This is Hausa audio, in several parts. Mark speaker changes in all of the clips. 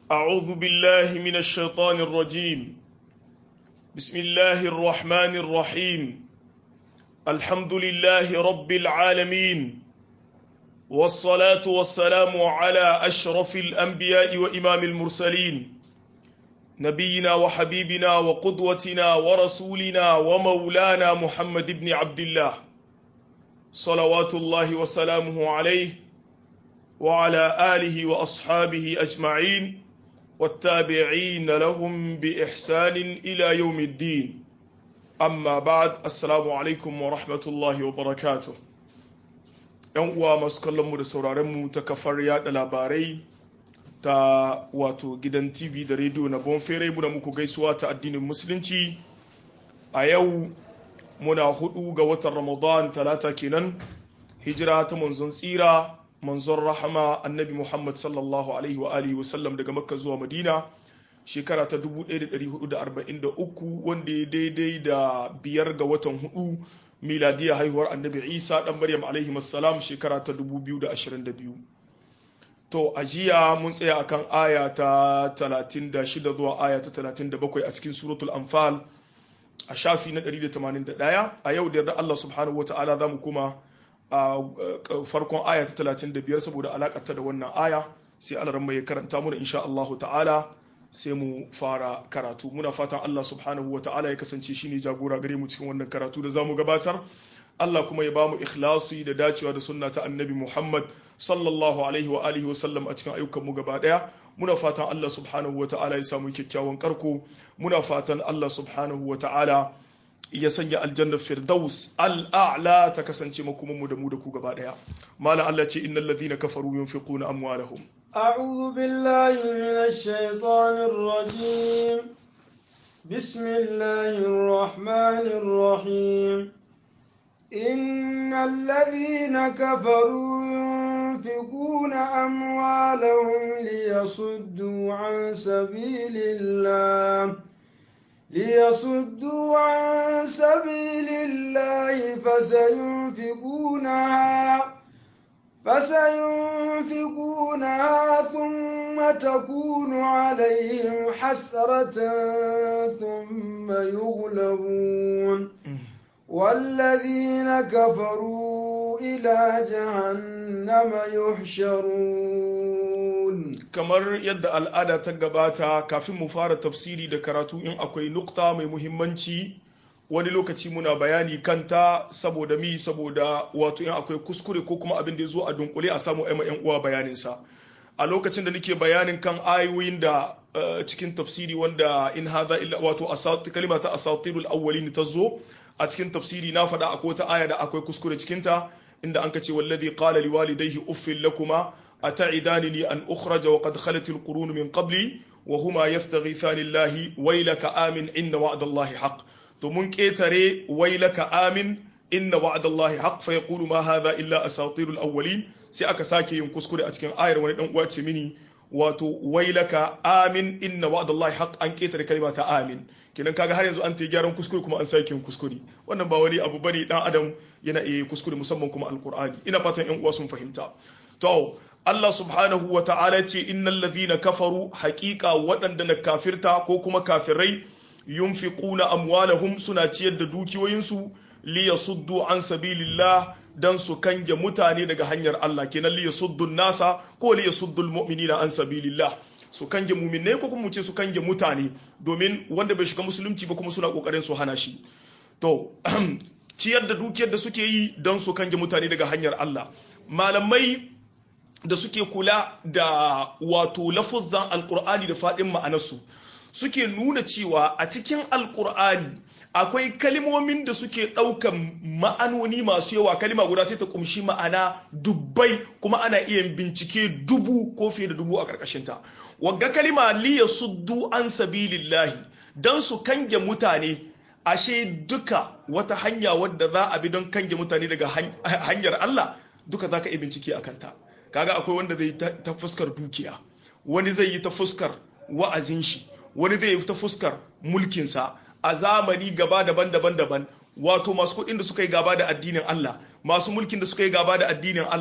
Speaker 1: أعوذ بالله من الشيطان الرجيم بسم الله الرحمن الرحيم الحمد لله رب العالمين والصلاة والسلام على أشرف الأنبياء وإمام المرسلين نبينا وحبيبنا وقدوتنا ورسولنا ومولانا محمد بن عبد الله صلوات الله وسلامه عليه وعلى آله وأصحابه أجمعين والتابعين لهم بإحسان إلى يوم الدين أما بعد السلام عليكم ورحمة الله وبركاته ‘yan uwa masu kallonmu da sauraronmu ta kafar yada labarai ta wato gidan tv da rediyo na bonfere muna muku gaisuwa ta addinin musulunci a yau muna hudu ga watan ramadan talata kenan hijira ta manzon tsira manzon rahama annabi muhammad sallallahu alaihi wa alihi wasallam daga makka zuwa madina shekara ta 1443 wanda ya daidai da biyar ga watan hudu miladiya haihuwar annabi isa dan maryam alaihi salam shekara ta 2022 to a jiya mun tsaya akan aya ta 36 zuwa aya ta 37 a cikin suratul anfal a shafi na 181 a yau da yarda Allah subhanahu wataala za mu kuma a farkon aya ta 35 saboda alakarta da wannan aya sai Allah ran ya karanta mu insha Allah ta'ala sai mu fara karatu muna fatan Allah subhanahu wa ta'ala ya kasance shine jagora gare mu cikin wannan karatu da zamu gabatar Allah kuma ya bamu ikhlasi da dacewa da sunna ta annabi Muhammad sallallahu alaihi wa alihi wa sallam a cikin ayyukan mu gaba daya muna fatan Allah subhanahu wa ta'ala ya samu kyakkyawan karko muna fatan Allah subhanahu wa ta'ala ya sanya aljannar firdaus al'a'la ta kasance makoman mu da mu da ku gaba daya malam Allah ce innal ladhina kafaru yunfiquna amwalahum
Speaker 2: أعوذ بالله من الشيطان الرجيم بسم الله الرحمن الرحيم إن الذين كفروا ينفقون أموالهم ليصدوا عن سبيل الله ليصدوا عن سبيل الله فسينفقونها فسينفقونها ثم تكون عليهم حسرة ثم يغلبون والذين كفروا إلى جهنم يحشرون
Speaker 1: kamar yadda al'ada ta gabata kafin mu fara tafsiri da karatu in akwai nukta mai muhimmanci wani lokaci muna bayani kanta saboda mi saboda wato in akwai kuskure ko kuma abin da ya zo a dunkule a samu aima yan uwa bayaninsa a lokacin da nake bayanin kan ayoyin da cikin tafsiri wanda in hadha illa wato kalima ta asatirul awwalin ta zo a cikin tafsiri na faɗa akwai wata aya da akwai kuskure cikin ta inda an kace wallazi qala liwalidayhi uffil lakuma ata'idanini an ukhraja wa qad khalat alqurun min qabli wa huma yastaghithani allahi waylaka amin inna wa'dallahi haqq to mun ƙetare wailaka amin inna wa'adallahi haqq fa yaqulu ma hadha illa asatirul awwalin sai aka sake yin kuskure a cikin ayar wani dan uwa ce mini wato wailaka amin inna wa'adallahi haqq an ƙetare kalma ta amin kenan kaga har yanzu an ta gyaran kuskure kuma an sake yin kuskure wannan ba wani abu bane dan adam yana iya kuskure musamman kuma alqur'ani ina fatan yan uwa sun fahimta to Allah subhanahu wa ta'ala ce innal ladhina kafaru haqiqa waɗanda na kafirta ko kuma kafirai yunfiquna amwalahum suna ciyar da dukiyoyinsu li yasuddu an sabilillah dan su kange mutane daga hanyar Allah kenan li yasuddu nasa ko li yasuddu almu'minina an sabilillah su kange mu'minai ko kuma mu ce su kange mutane domin wanda bai shiga musulunci ba kuma suna kokarin su hana shi to ciyar da dukiyar da suke yi dan su kange mutane daga hanyar Allah malamai da suke kula da wato lafuzzan alqur'ani da fadin ma'anarsu suke nuna cewa a cikin alkur'ani akwai kalimomin da suke ɗaukan ma'anoni masu yawa kalima guda sai ta kumshi ma'ana dubbai kuma ana iya bincike dubu ko fiye da dubu a ƙarƙashinta wagga kalima liya suddu an sabilillahi don su kange mutane ashe duka wata hanya wadda za a bi don kange mutane daga hanyar Allah duka za ka iya bincike a kanta kaga akwai wanda zai ta fuskar dukiya wani zai yi ta fuskar wa'azin shi wani zai ta fuskar mulkinsa a zamani gaba daban-daban daban wato masu kuɗin da suka yi gaba da addinin Allah masu mulkin da suka yi gaba da addinin Allah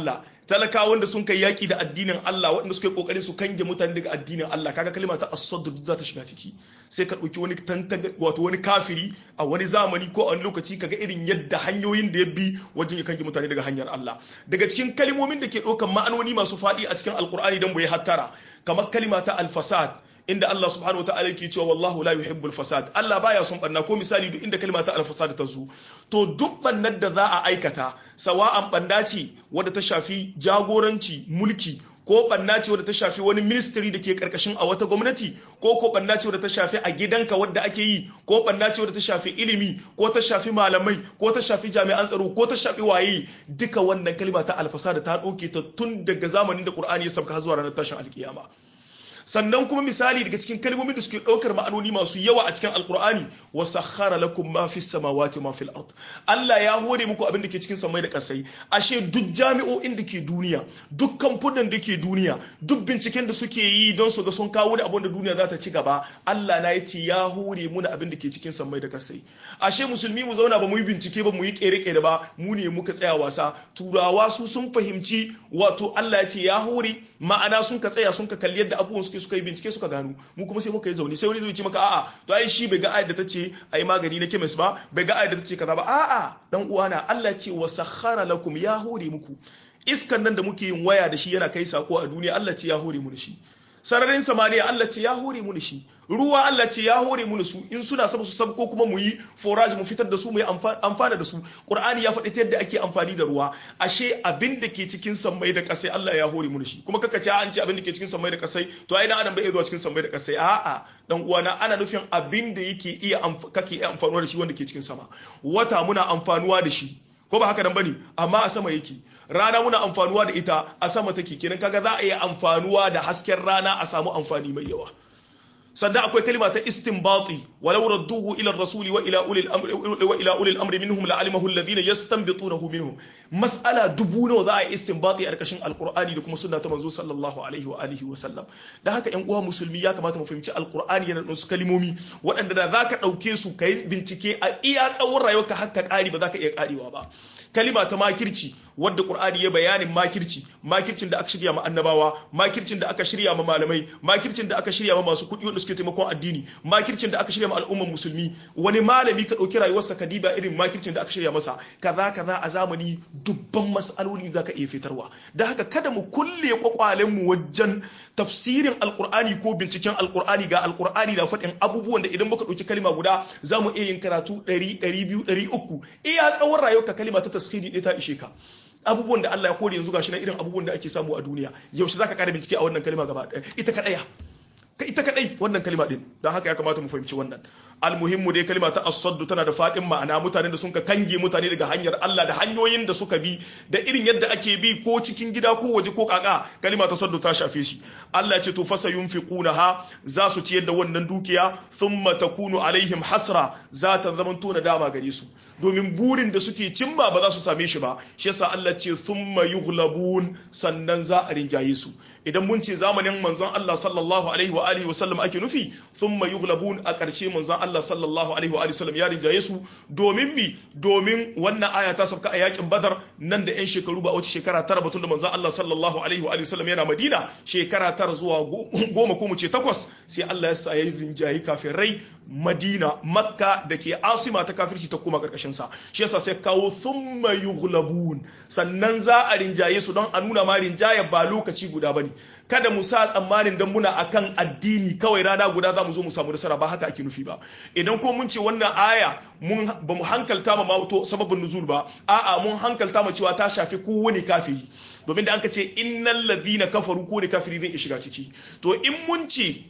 Speaker 1: talakawan da sun kai yaki da addinin Allah waɗanda suka yi kokarin su kange mutane daga addinin Allah kaga kalma ta as-sadd za ta shiga ciki sai ka ɗauki wani tantaga wato wani kafiri a wani zamani ko a wani lokaci kaga irin yadda hanyoyin da ya bi wajen ya kange mutane daga hanyar Allah daga cikin kalmomin da ke ɗaukan ma'anoni masu faɗi a cikin alkur'ani don mu yi hattara kamar kalma ta al-fasad inda Allah subhanahu wa ta'ala yake cewa wallahu la yuhibbul fasad Allah baya son banna ko misali duk inda kalma ta al-fasad ta zo to duk bannar da za a aikata sawa'an banda ce wadda ta shafi jagoranci mulki ko banna ce wadda ta shafi wani ministry da ke karkashin a wata gwamnati ko ko banna ce wadda ta shafi a gidanka wadda ake yi ko banna ce wadda ta shafi ilimi ko ta shafi malamai ko ta shafi jami'an tsaro ko ta shafi waye duka wannan kalma ta al-fasad ta dauke ta tun daga zamanin da Qur'ani ya sauka zuwa ranar tashin alkiyama sannan kuma misali daga cikin kalmomin da suke ɗaukar ma'anoni masu yawa a cikin alkur'ani wa sakhara lakum ma fis samawati ma fil ard Allah ya hore muku abin da ke cikin samai da ƙasai ashe duk jami'o'in da ke duniya duk kamfunan da ke duniya duk binciken da suke yi don su ga sun kawo da abin da duniya za ta ci gaba Allah na yace ya hore muna abin da ke cikin samai da ƙasai ashe musulmi mu zauna ba mu yi bincike ba mu yi kere-kere ba mu ne muka tsaya wasa turawa su sun fahimci wato Allah ya ce ya hore ma'ana sun ka tsaya sun ka kalli yadda abubuwan suke suka yi bincike suka gano mu kuma sai muka yi zaune sai wani zai ce maka a'a to ai shi bai ga ayar da ta ce ai magani na chemist ba bai ga ayar da ta ce kaza ba a'a dan uwana Allah ce wa sakhara lakum ya hore muku iskan nan da muke yin waya da shi yana kai sako a duniya Allah ce ya hore mu da shi sararin samaniya Allah ce ya hore mu da shi ruwa Allah ce ya hore mu da su in suna saba su sabko kuma mu yi forage mu fitar da su mu yi amfana da su Qur'ani ya faɗi ta yadda ake amfani da ruwa ashe abin da ke cikin sammai da kasai Allah ya hore mu da shi kuma kaka ce an ce abin da ke cikin sammai da kasai to ai dan adam bai zuwa cikin sammai da kasai a'a dan uwana ana nufin abin da yake iya kake iya amfanuwa da shi wanda ke cikin sama wata muna amfanuwa da shi ko ba haka nan bane amma a sama yake rana muna amfanuwa da ita a sama take kenan kaga za a yi amfanuwa da hasken rana a samu amfani mai yawa sannan akwai kalima ta istinbati walau radduhu ila rasuli wa ila ulil amri wa ila ulil amri minhum la'alimahu alladhina yastanbitunahu minhum mas'ala dubu nawa za a yi istinbati a karkashin alqur'ani da kuma sunna ta manzo sallallahu alaihi wa alihi wa sallam da haka yan uwa musulmi ya kamata mu fahimci alqur'ani yana da su kalimomi waɗanda da zaka dauke su kai bincike a iya tsawon rayuwarka har ka kare ba zaka iya karewa ba kalima ta makirci wadda qur'ani ya bayanin makirci makircin da aka shirya ma annabawa makircin da aka shirya ma malamai makircin da aka shirya ma masu kuɗi wanda suke taimakon addini makircin da aka shirya ma al'umman musulmi wani malami ka ɗauki rayuwarsa ka diba irin makircin da aka shirya masa kaza kaza a zamani dubban mas'aloli zaka iya fitarwa da haka kada mu kulle kwakwalen mu wajen tafsirin alqur'ani ko binciken alqur'ani ga alqur'ani da faɗin abubuwan da idan muka ɗauki kalima guda za mu iya yin karatu 100 200 300 iya tsawon rayuwarka kalima ta taskhiri ɗaya ta ishe ka abubuwan da Allah ya kore yanzu gashi na irin abubuwan da ake samu a duniya yaushe zaka kara bincike a wannan kalma gaba ɗaya ita kadaya ita kadai wannan kalma din don haka ya kamata mu fahimci wannan almuhimmu dai kalma ta as-sadd tana da fadin ma'ana mutanen da sun ka kange mutane daga hanyar Allah da hanyoyin da suka bi da irin yadda ake bi ko cikin gida ko waje ko kaka kalma ta saddu ta shafe shi Allah ya ce to fasa yunfiqunaha za su ciyar da wannan dukiya thumma takunu alaihim hasra za ta zama to dama gare su domin burin da suke cimma ba za su same shi ba shi yasa Allah ce thumma yughlabun sannan za a rinjaye su idan mun ce zamanin manzon Allah sallallahu alaihi wa alihi wa sallam ake nufi thumma yughlabun a ƙarshe manzon Allah sallallahu alaihi wa alihi sallam ya rinjaye su domin mi domin wannan aya ta sauka a yakin Badar nan da yan shekaru ba wace shekara tara batun da manzon Allah sallallahu alaihi wa alihi sallam yana Madina shekara tara zuwa goma ko mu ce takwas sai Allah ya sa ya rinjaye kafirai Madina Makka da ke asima ta kafirci ta koma karkashin sa shi yasa sai kawo thumma yughlabun sannan za a rinjaye su don a nuna ma rinjaye ba lokaci guda bane kada mu sa tsammanin dan muna akan addini kawai rana guda za mu zo mu samu nasara ba haka ake nufi ba idan ko mun ce wannan aya mun ba mu hankalta ma to sababin nuzul ba a'a mun hankalta ma cewa ta shafi kowane kafiri domin da an ka ce innal ladina kafaru ko ne kafiri zai shiga ciki to in mun ce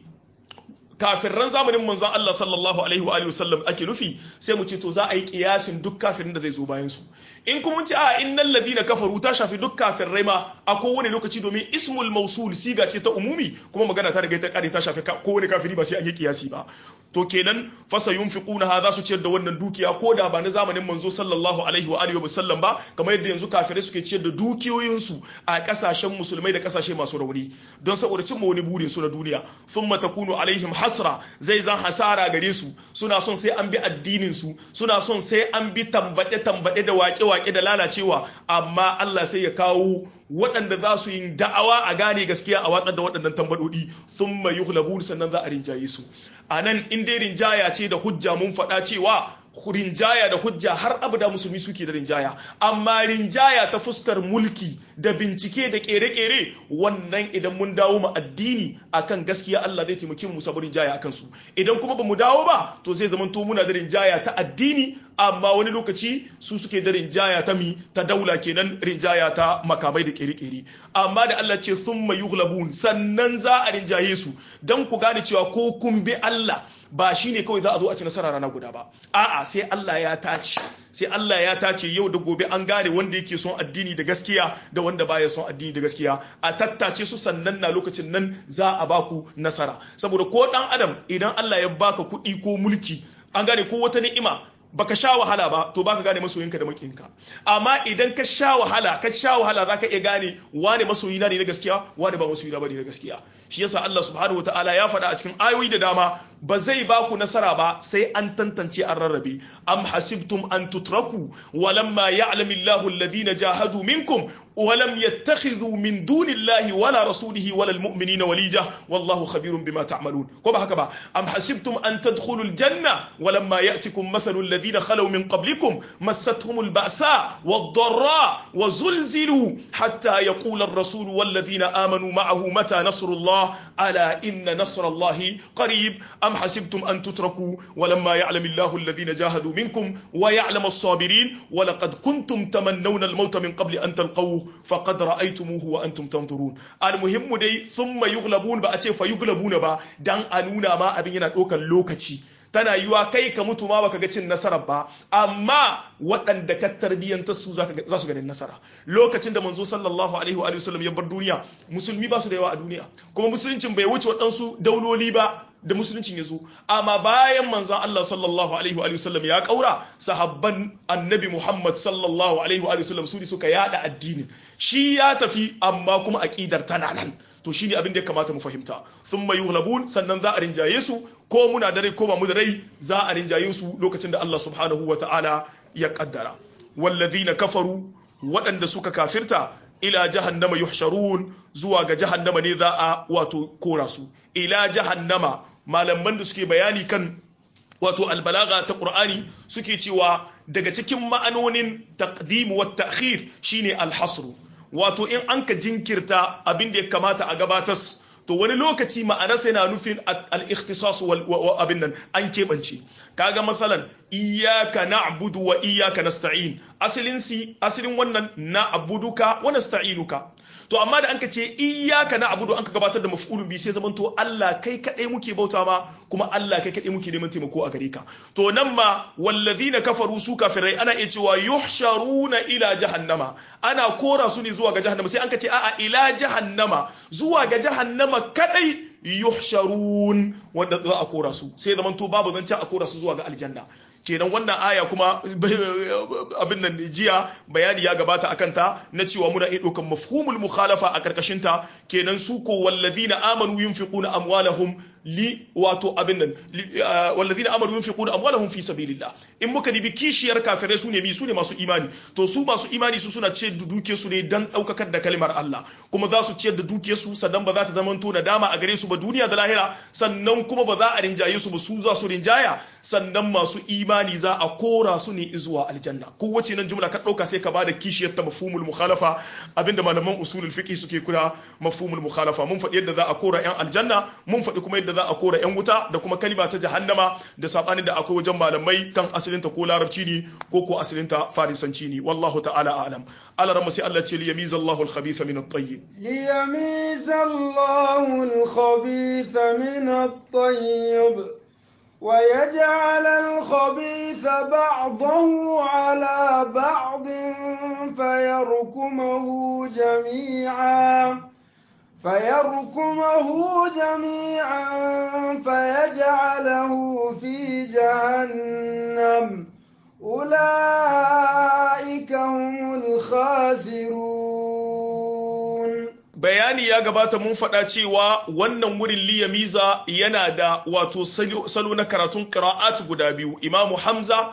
Speaker 1: kafirran zamanin manzon Allah sallallahu alaihi wa alihi wasallam ake nufi sai mu ce to za a yi kiyasin duk kafirin da zai zo bayan su in kuma mun ce a innal ladina kafaru ta shafi duk kafirai ma a kowane lokaci domin ismul mausul siga ce ta umumi kuma magana ta riga ta kare ta shafi kowane kafiri ba sai an yi kiyasi ba to kenan fasa yunfiquna ha za su ciyar da wannan dukiya ko da ba na zamanin manzo sallallahu alaihi wa alihi wasallam ba kamar yadda yanzu kafirai suke ciyar da dukiyoyin su a kasashen musulmai da kasashe masu rauni don saboda cimma wani burin su na duniya thumma takunu alaihim hasra zai zan hasara gare su suna son sai an bi addinin su suna son sai an bi tambade tambade da waƙe waƙe-waƙe da lalacewa amma Allah sai ya kawo waɗanda za su yi da'awa a gane gaskiya a watsar da waɗannan tambadodi sun mai yuhlabun sannan za a rinjaye su a nan in dai rinjaya ce da hujja mun faɗa cewa rinjaya da hujja har abada musulmi suke da rinjaya amma rinjaya ta fuskar mulki da bincike da kere-kere wannan idan mun dawo mu addini akan gaskiya Allah zai taimake mu sabu rinjaya akan su idan kuma bamu dawo ba to zai zama to muna da rinjaya ta addini amma wani lokaci su suke da rinjaya ta mi ta daula kenan rinjaya ta makamai da kere-kere amma da Allah ce thumma yughlabun sannan za a rinjaye su dan ku gane cewa ko kun bi Allah ba shi ne kawai za a zo a ci nasara rana guda ba a'a sai Allah ya tace sai Allah ya tace yau da gobe an gane wanda yake son addini da gaskiya da wanda baya son addini da gaskiya a tattace su sannan na lokacin nan za a baku nasara saboda ko dan adam idan Allah ya baka kuɗi ko mulki an gane ko wata ni'ima baka sha wahala ba to baka gane masoyinka da makinka amma idan ka sha wahala ka sha wahala zaka iya gane wane masoyina ne na gaskiya wane ba masoyina bane na gaskiya shi yasa Allah subhanahu wataala ya faɗa a cikin ayoyi da dama ba zai ba ku nasara ba sai an tantance an rarrabe am hasibtum an tutraku walamma ya'lamu Allahu alladhina jahadu minkum ولم يتخذوا من دون الله ولا رسوله ولا المؤمنين وليجة والله خبير بما تعملون كما هكذا أم حسبتم أن تدخلوا الجنة ولما يأتكم مثل الذين خلوا من قبلكم مستهم البأساء والضراء وزلزلوا حتى يقول الرسول والذين آمنوا معه متى نصر الله ألا إن نصر الله قريب أم حسبتم أن تتركوا ولما يعلم الله الذين جاهدوا منكم ويعلم الصابرين ولقد كنتم تمنون الموت من قبل أن تلقوه faqad ra'aytumuhu wa antum tanzurun almuhimmu dai thumma yughlabun ba a ce fa yughlabuna ba dan a nuna ma abin yana ɗaukar lokaci tana yiwa kai ka mutu ma baka ga cin nasarar ba amma waɗanda ka tarbiyyanta su za su ganin nasara lokacin da manzo sallallahu alaihi wa sallam ya bar duniya musulmi ba su da yawa a duniya kuma musuluncin bai wuce waɗansu dauloli ba da musuluncin ya zo amma bayan manzon Allah sallallahu alaihi wa sallam ya kaura sahabban annabi Muhammad sallallahu alaihi wa sallam su ne suka yada addinin shi ya tafi amma kuma aqidar tana nan to shine abin da ya kamata mu fahimta thumma yughlabun sannan za a rinjaye su ko muna da rai ko ba mu da rai za a rinjaye su lokacin da Allah subhanahu wa ta'ala ya kaddara walladhina kafaru waɗanda suka kafirta ila jahannama yuhsharun zuwa ga jahannama ne za a wato kora su ila jahannama malaman da suke bayani kan wato albalaga ta qur'ani suke cewa daga cikin ma'anonin taqdim wa ta'khir shine alhasru wato in an ka jinkirta abin da ya kamata a gabatas to wani lokaci ma'anarsa yana nufin al-ikhtisas wal abin nan an keɓance kaga masalan iyyaka na'budu wa iyyaka nasta'in asalin si asalin wannan na'buduka wa nasta'inuka to amma da anka ce iyyaka na'budu anka gabatar da maf'ulun bi sai zaman to Allah kai kadai muke bauta ma kuma Allah kai kadai muke neman taimako a gare ka to nan ma wallazina kafaru su kafirai ana iya cewa yuhsharuna ila jahannama ana kora su ne zuwa ga jahannama sai anka ce a'a ila jahannama zuwa ga jahannama kadai yuhsharun wanda za a kora su sai zaman to babu zancen a kora su zuwa ga aljanna kenan wannan aya kuma abin nan jiya bayani ya gabata akan ta na cewa muna iya ɗaukan mafhumul mukhalafa a karkashin ta kenan su ko wallazina amanu yunfiquna amwalahum li wato abin nan wallazina amanu yunfiquna amwalahum fi sabilillah in muka dibi kishiyar kafirai su ne mi su ne masu imani to su masu imani su suna ciyar da dukiyar su ne dan daukakar da kalmar Allah kuma za su ciyar da dukiyar su sannan ba za ta zama to nadama a gare su ba duniya da lahira sannan kuma ba za a rinjaye su ba su za su rinjaya sannan masu imani imani za a kora su ne zuwa aljanna kowace nan jumla ka ɗauka sai ka bada kishiyar ta mafhumul mukhalafa abinda malaman usulul fiqh suke kula mafhumul mukhalafa mun faɗi yadda za a kora yan aljanna mun faɗi kuma yadda za a kora yan wuta da kuma kalima ta jahannama da sabanin da akwai wajen malamai kan asalinta ko larabci ne ko ko asalinta farisanci ne wallahu ta'ala a'lam ala ramma sai Allah ce liyamiza Allahu al-khabitha min at-tayyib
Speaker 2: liyamiza Allahu al-khabitha min at-tayyib ويجعل الخبيث بعضه على بعض فيركمه جميعا فيركمه جميعا فيجعله في جهنم أولئك هم الخاسرون
Speaker 1: bayani ya gabata mun faɗa cewa wannan wurin liyamiza yana da wato salo na karatun qira'at guda biyu imamu hamza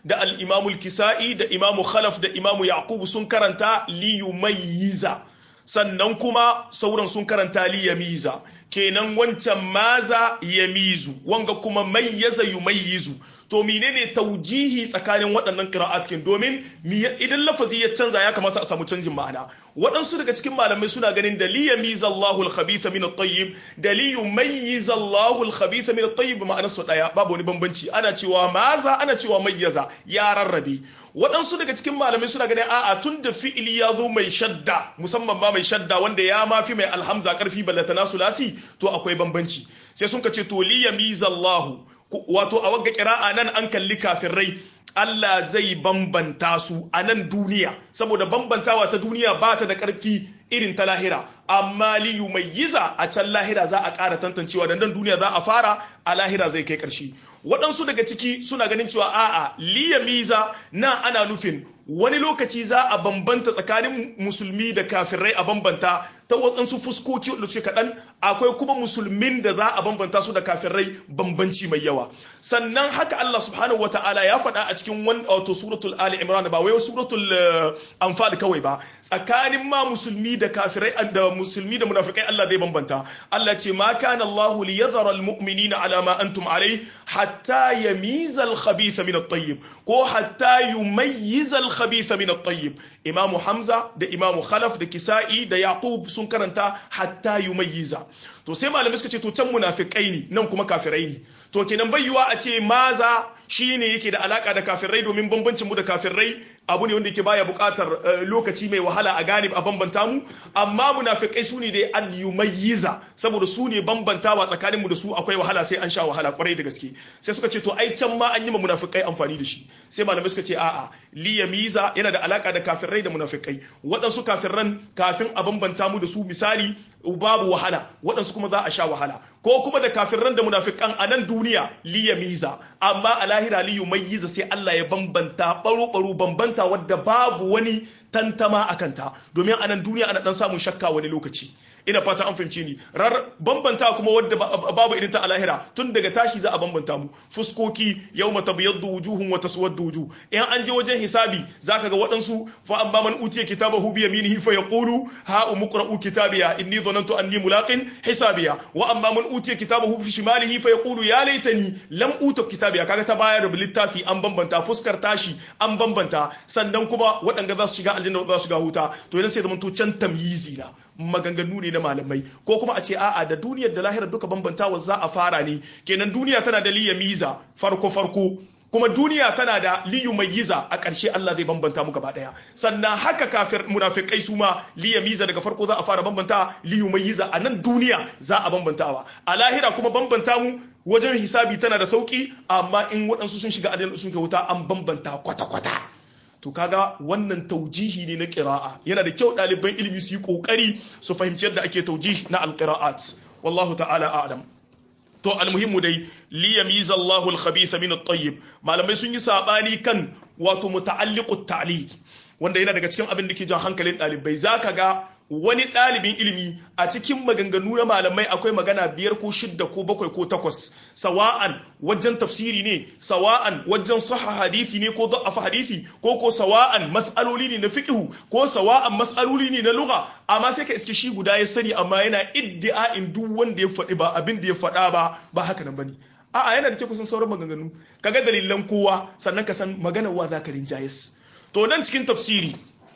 Speaker 1: da al-imamul kisa'i da imamu khalaf da imamu yaqub sun karanta li yumayyiza sannan kuma sauran sun karanta li yamiza kenan wancan maza yamizu wanga kuma mayyaza yumayyizu to menene taujihi tsakanin waɗannan qira'atkin domin idan lafazi ya canza ya kamata a samu canjin ma'ana waɗansu daga cikin malamai suna ganin da li yamiza Allahu al-khabitha min at-tayyib da li yumayyiza Allahu al-khabitha min at-tayyib ma'anar su daya babu wani bambanci ana cewa maza ana cewa mayyaza ya rarrabe waɗansu daga cikin malamai suna ganin a'a tun da fi'ili ya zo mai shadda musamman ma mai shadda wanda ya mafi mai alhamza karfi ballatana sulasi to akwai bambanci sai sun ka ce to li yamiza Allahu wato a wagga kira'a nan an kalli kafirai Allah zai bambanta su a nan duniya saboda bambantawa ta duniya ba ta da ƙarfi irin ta lahira amma li yumayyiza a can lahira za a ƙara tantancewa da nan duniya za a fara a lahira zai kai ƙarshe waɗansu daga ciki suna ganin cewa a'a li yamiza na ana nufin wani lokaci za a bambanta tsakanin musulmi da kafirai a bambanta ta waɗansu fuskoki da suke kaɗan akwai kuma musulmin da za a bambanta su da kafirai bambanci mai yawa sannan haka Allah subhanahu wata'ala ya faɗa a cikin wani wato suratul Ali Imran ba wai suratul Anfal kawai ba tsakanin ma musulmi da kafirai da musulmi da munafikai Allah zai bambanta Allah ce ma kana Allah li yadhara al mu'minina ala ma antum alayhi hatta yamiza al khabitha min at tayyib ko hatta yumayyiza al khabitha min at tayyib Imam Hamza da Imam Khalaf da Kisa'i da Yaqub sun karanta hatta yumayyiza to sai malamai suka ce to can munafikai ne nan kuma kafirai ne to kenan bai yiwa a ce maza shine yake da alaka da kafirai domin bambancin mu da kafirai abu ne wanda yake baya buƙatar lokaci mai wahala a gane a bambanta mu amma munafikai su ne dai an yumayyiza saboda su ne bambantawa tsakanin mu da su akwai wahala sai an sha wahala kwarai da gaske sai suka ce to ai can ma an yi ma munafikai amfani da shi sai malamai suka ce a'a li yamiza yana da alaka da kafirai da munafikai waɗansu kafirran kafin a bambanta mu da su misali babu wahala waɗansu kuma za a sha wahala ko kuma da kafirran da munafikan a nan duniya li yamiza amma a lahira li yumayyiza sai Allah ya bambanta baro baro bambanta wadda babu wani tantama a kanta domin a nan duniya ana dan samun shakka wani lokaci ina fata an fahimce ni rar bambanta kuma wadda babu irin ta a lahira tun daga tashi za a bambanta mu fuskoki yawma tabyaddu wujuhun wa taswaddu wujuh in an je wajen hisabi zaka ga waɗansu fa amma man utiya kitabahu bi yaminihi fa yaqulu ha umqra'u kitabiya inni dhanantu anni mulaqin hisabiya wa amma man utiya kitabahu fi shimalihi fa yaqulu ya laitani lam uta kitabiya kaga ta bayar da littafi an bambanta fuskar tashi an bambanta sannan kuma waɗanda za su shiga aljanna za su shiga huta to idan sai zaman to can tamyizi na maganganu ne na malamai ko kuma a ce a'a da duniyar da lahirar duka bambantawa za a fara ne kenan duniya tana da liyamiza farko farko kuma duniya tana da liyu mai yiza a ƙarshe Allah zai bambanta mu gaba ɗaya sannan haka kafir munafikai su ma liya miza daga farko za a fara bambanta liyu mai yiza a nan duniya za a bambantawa a lahira kuma bambanta mu wajen hisabi tana da sauki amma in waɗansu sun shiga adin sun wuta an bambanta kwata-kwata to kaga wannan taujihi ne na ƙira'a yana da kyau ɗaliban ilimi su yi ƙoƙari su fahimci yadda ake taujihi na alƙira'at wallahu ta'ala a'lam to almuhimmu dai li yamiza Allahu al-khabitha min at-tayyib malamai sun yi sabani kan wato muta'alliqut ta'liq wanda yana daga cikin abin da ke jan hankalin dalibai zaka ga wani ɗalibin ilimi a cikin maganganu na malamai akwai magana biyar ko shidda ko bakwai ko takwas sawa'an wajen tafsiri ne sawa'an wajen saha hadithi ne ko da'afa hadithi ko ko sawa'an mas'aloli ne na fiqhu ko sawa'an mas'aloli ne na lugha amma sai ka iske shi guda ya sani amma yana iddia'in duk wanda ya faɗi ba abin da ya faɗa ba ba haka nan bane a'a yana da ke kusan sauran maganganu kaga dalilan kowa sannan ka san maganar wa zaka rinjayes to nan cikin tafsiri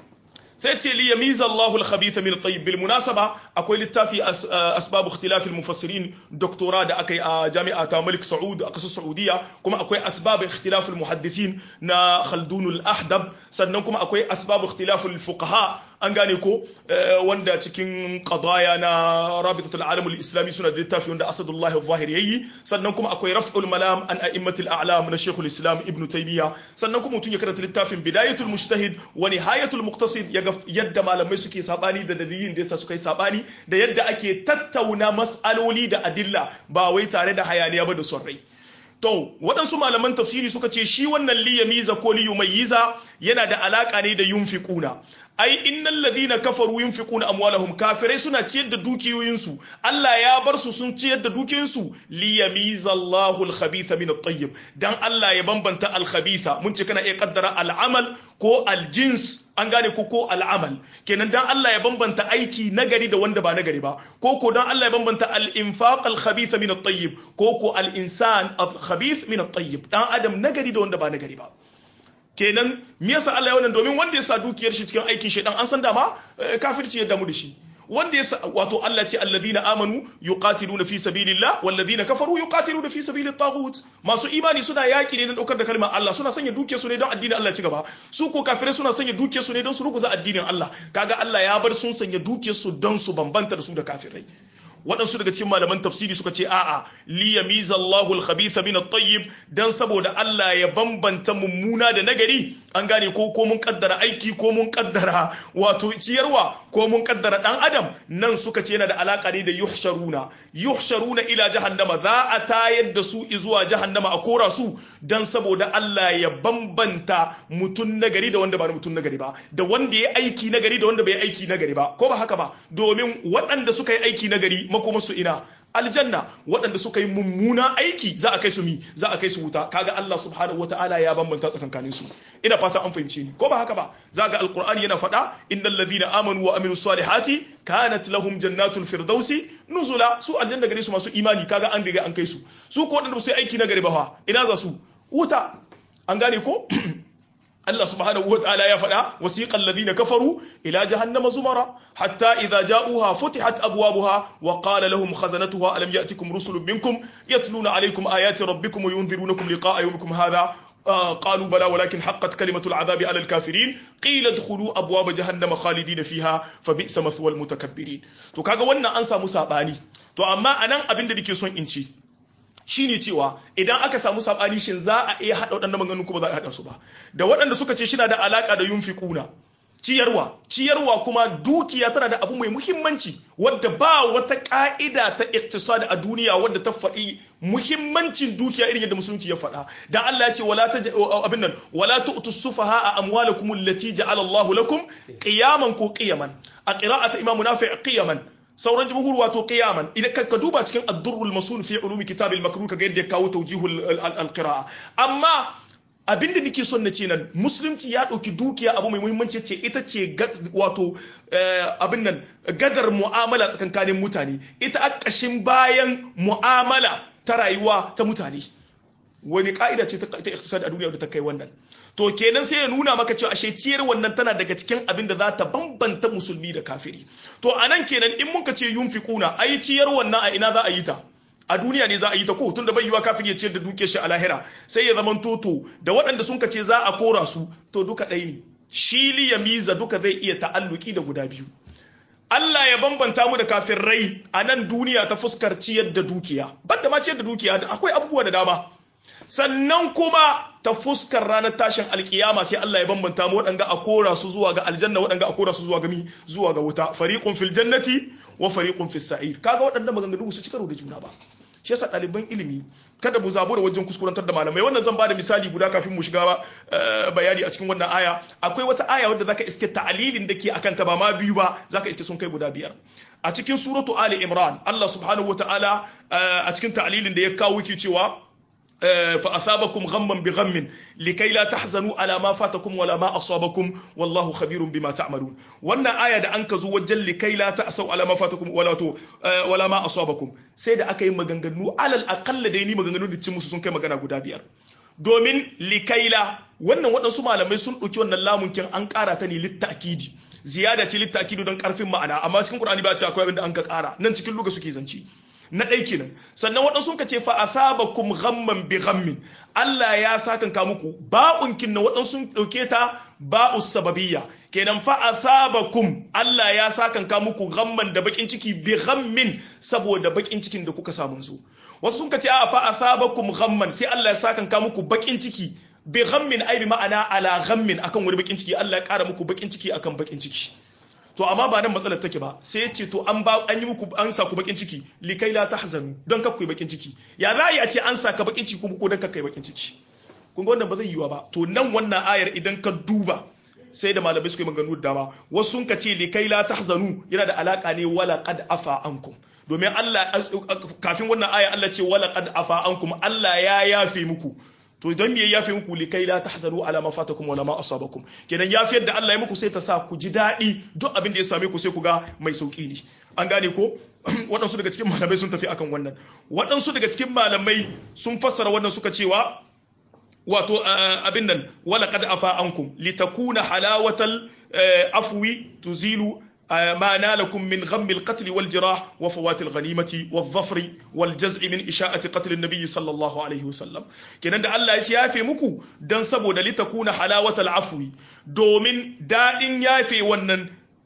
Speaker 1: sai ce li yamiza Allahu al-khabitha min at-tayyib bil munasaba akwai littafi asbab ikhtilaf al-mufassirin doktora da akai a jami'a ta Malik Saud a kasar Saudiya kuma akwai asbab ikhtilaf al-muhaddithin na Khaldun al-Ahdab sannan kuma akwai asbab ikhtilaf al-fuqaha an gane ko wanda cikin qadaya na rabitatul alam al-islami suna da littafi wanda Asadullah al-Zahir yayi sannan kuma akwai raf'ul malam an a'immatul a'lam na Sheikhul Islam Ibn Taymiyyah sannan kuma mutun ya karanta littafin bidayatul mujtahid wa nihayatul muqtasid ya yadda malamai suke sabani da dalilin da yasa suka yi sabani da yadda ake tattauna mas'aloli da adilla ba wai tare da hayaniya ba da son rai to waɗansu malaman tafsiri suka ce shi wannan liyamiza ko liyumayyiza yana da alaka ne da yunfiquna ai innal ladhina kafaru yunfiquna amwalahum kafirai suna ciyar da dukiyoyinsu Allah ya bar su sun ciyar da dukiyoyinsu li yamizallahu al-khabitha min at-tayyib dan Allah ya bambanta al-khabitha mun ce kana iya kaddara al-amal ko al-jins an gane ko ko al'amal kenan dan Allah ya bambanta aiki nagari da wanda ba nagari ba ko ko dan Allah ya bambanta al-infaq al-khabith min at-tayyib ko ko al-insan al-khabith min at-tayyib dan adam nagari da wanda ba nagari ba kenan me yasa Allah ya wannan domin wanda ya sa dukiyar shi cikin aikin shedan an san dama kafirci ya damu da shi wanda ya wato Allah ce alladhina amanu yuqatiluna fi sabilillah walladhina kafaru yuqatiluna fi sabilit taghut masu imani suna yaki ne don daukar da kalmar Allah suna sanya dukiyar su ne don addinin Allah ci gaba su ko kafirai suna sanya dukiyar su ne don su ruguza addinin Allah kaga Allah ya bar sun sanya dukiyar su don su bambanta da su da kafirai waɗansu daga cikin malaman tafsiri suka ce a'a li yamiza Allahu al-khabitha min at-tayyib dan saboda Allah ya bambanta mummuna da nagari an gane ko ko mun kaddara aiki ko mun kaddara wato ciyarwa ko mun kaddara dan adam nan suka ce yana da alaka ne da yuhsharuna yuhsharuna ila jahannama za a tayar da su zuwa jahannama a kora su dan saboda Allah ya bambanta mutun nagari da wanda ba mutun nagari ba da wanda ya aiki nagari da wanda bai aiki nagari ba ko ba haka ba domin waɗanda suka yi aiki nagari makomarsu ina aljanna waɗanda suka yi mummuna aiki za a kai su mi za a kai su wuta kaga Allah subhanahu wataala ya bambanta tsakankanin su ina fata an fahimce ni ko ba haka ba za ga alqur'ani yana faɗa innal ladhina amanu wa amilus salihati kanat lahum jannatul firdausi nuzula su aljanna gare su masu imani kaga an riga an kai su su ko waɗanda su yi aiki na gari ba fa ina za su wuta an gane ko Allah subhanahu wa ta'ala ya faɗa wasiqal ladina kafaru ila jahannama zumara hatta idza ja'uha futihat abwabuha wa qala lahum khazanatuha alam ya'tikum rusulun minkum yatluna alaykum ayati rabbikum wa yunzirunakum liqa'a yawmikum hadha قالوا بلى ولكن حقت كلمة العذاب على الكافرين قيل ادخلوا أبواب جهنم خالدين فيها فبئس مثوى المتكبرين to kaga wannan an samu sabani to amma anan abin da nake son in ci shine cewa idan aka samu sabani shin za a iya hada waɗannan maganganun kuma za a hada su ba da waɗanda suka ce shina da alaka da yunfiquna ciyarwa ciyarwa kuma dukiya tana da abu mai muhimmanci wadda ba wata ka'ida ta iktisadi a duniya wadda ta faɗi muhimmancin dukiya irin yadda musulunci ya faɗa dan Allah ya ce wala ta abin nan wala tu'tu sufaha amwalakum allati ja'ala Allah lakum qiyaman ko qiyaman a qira'at imam nafi' qiyaman sauran jumhur wato qiyaman idan ka duba cikin ad-durrul masun fi ulumi kitab al-makruh kaga yadda ya kawo tawjihul al-qira'a amma abinda nake son na ce nan musulunci ya ɗauki dukiya abu mai muhimmanci ce ita ce wato abin nan gadar mu'amala tsakankanin mutane ita a ƙashin bayan mu'amala ta rayuwa ta mutane wani ka'ida ce ta iktisadi a duniya da ta kai wannan to kenan sai ya nuna maka cewa ashe ciyar wannan tana daga cikin abin da za ta bambanta musulmi da kafiri to anan kenan in muka ce yunfiquna ai ciyar wannan a ina za a yi ta a duniya ne za a yi ta ko tun da bai yiwa kafin ya ciyar da duke shi a lahira sai ya zaman toto da waɗanda sun ce za a kora su to duka ɗaya ne shi li ya miza duka zai iya ta'alluki da guda biyu Allah ya bambanta mu da rai a nan duniya ta fuskar ciyar da dukiya banda ma ciyar da dukiya akwai abubuwa da dama sannan kuma ta fuskar ranar tashin alkiyama sai Allah ya bambanta mu waɗanga a kora su zuwa ga aljanna waɗanga a kora su zuwa ga mi zuwa ga wuta fariqun fil jannati wa fariqun fis sa'ir kaga waɗannan maganganu su ci karo da juna ba shi yasa ɗaliban ilimi kada mu zabo da wajen kuskurantar da malamai wannan zan bada misali guda kafin mu shiga bayani a cikin wannan aya akwai wata aya wadda zaka iske ta'alilin da ke akan ta ba ma biyu ba zaka iske sun kai guda biyar a cikin suratu ali imran Allah subhanahu wataala a cikin ta'alilin da ya kawo ke cewa فأثابكم غما بغم لكي لا تحزنوا على ما فاتكم ولا ما أصابكم والله خبير بما تعملون وانا آية دا أنك زوجل لكي لا تأسوا على ما فاتكم ولا تو ولا ما أصابكم سيدا أكي مغنغنو على الأقل ديني مغنغنو دي تشمس سنكي مغنى قدا بيار domin likaila wannan waɗansu malamai sun ɗauki wannan lamunkin an ƙara ta ne littakidi ziyada ce littakidi don ƙarfin ma'ana amma cikin Qur'ani ba ce akwai abin da an ka ƙara nan cikin luga suke zance na ɗai kenan sannan waɗansu ka ce fa asabakum ghamman bi ghammin Allah ya sakan ka muku ba'un kinna waɗansu ɗauke ta ba'u sababiyya kenan fa asabakum Allah ya sakan ka muku ghamman da bakin ciki bi ghammin saboda bakin cikin da kuka samu zo wasu sun ka ce a fa asabakum ghamman sai Allah ya sakan ka muku bakin ciki bi ghammin ai bi ma'ana ala ghammin akan wani bakin ciki Allah ya ƙara muku bakin ciki akan bakin ciki to amma ba nan matsalar take ba sai ce to an ba an yi muku an sa ku bakin ciki likai la tahzanu don kak ku bakin ciki ya za a yi a ce an saka bakin ciki kuma ko don kak kai bakin ciki kun ga wannan ba zai yiwa ba to nan wannan ayar idan ka duba sai da malamai suka yi maganganu da dama wasu sun ka ce li kai la tahzanu yana da alaka ne wala qad afa ankum domin Allah kafin wannan aya Allah ce wala qad afa ankum Allah ya yafe muku to don me ya yafe muku li kai la tahzanu ala ma fatakum wala ma asabakum kenan yafiyar da Allah ya muku sai ta sa ku ji daɗi duk abin da ya same ku sai ku ga mai sauki ne an gane ko waɗansu daga cikin malamai sun tafi akan wannan waɗansu daga cikin malamai sun fassara wannan suka cewa wato abin nan wala qad afa ankum litakuna halawatal afwi tuzilu ما نالكم من غم القتل والجراح وفوات الغنيمة والظفر والجزع من إشاءة قتل النبي صلى الله عليه وسلم كنان دا الله يافي مكو دان سبو دا لتكون حلاوة العفو دومين دائن يافي ونن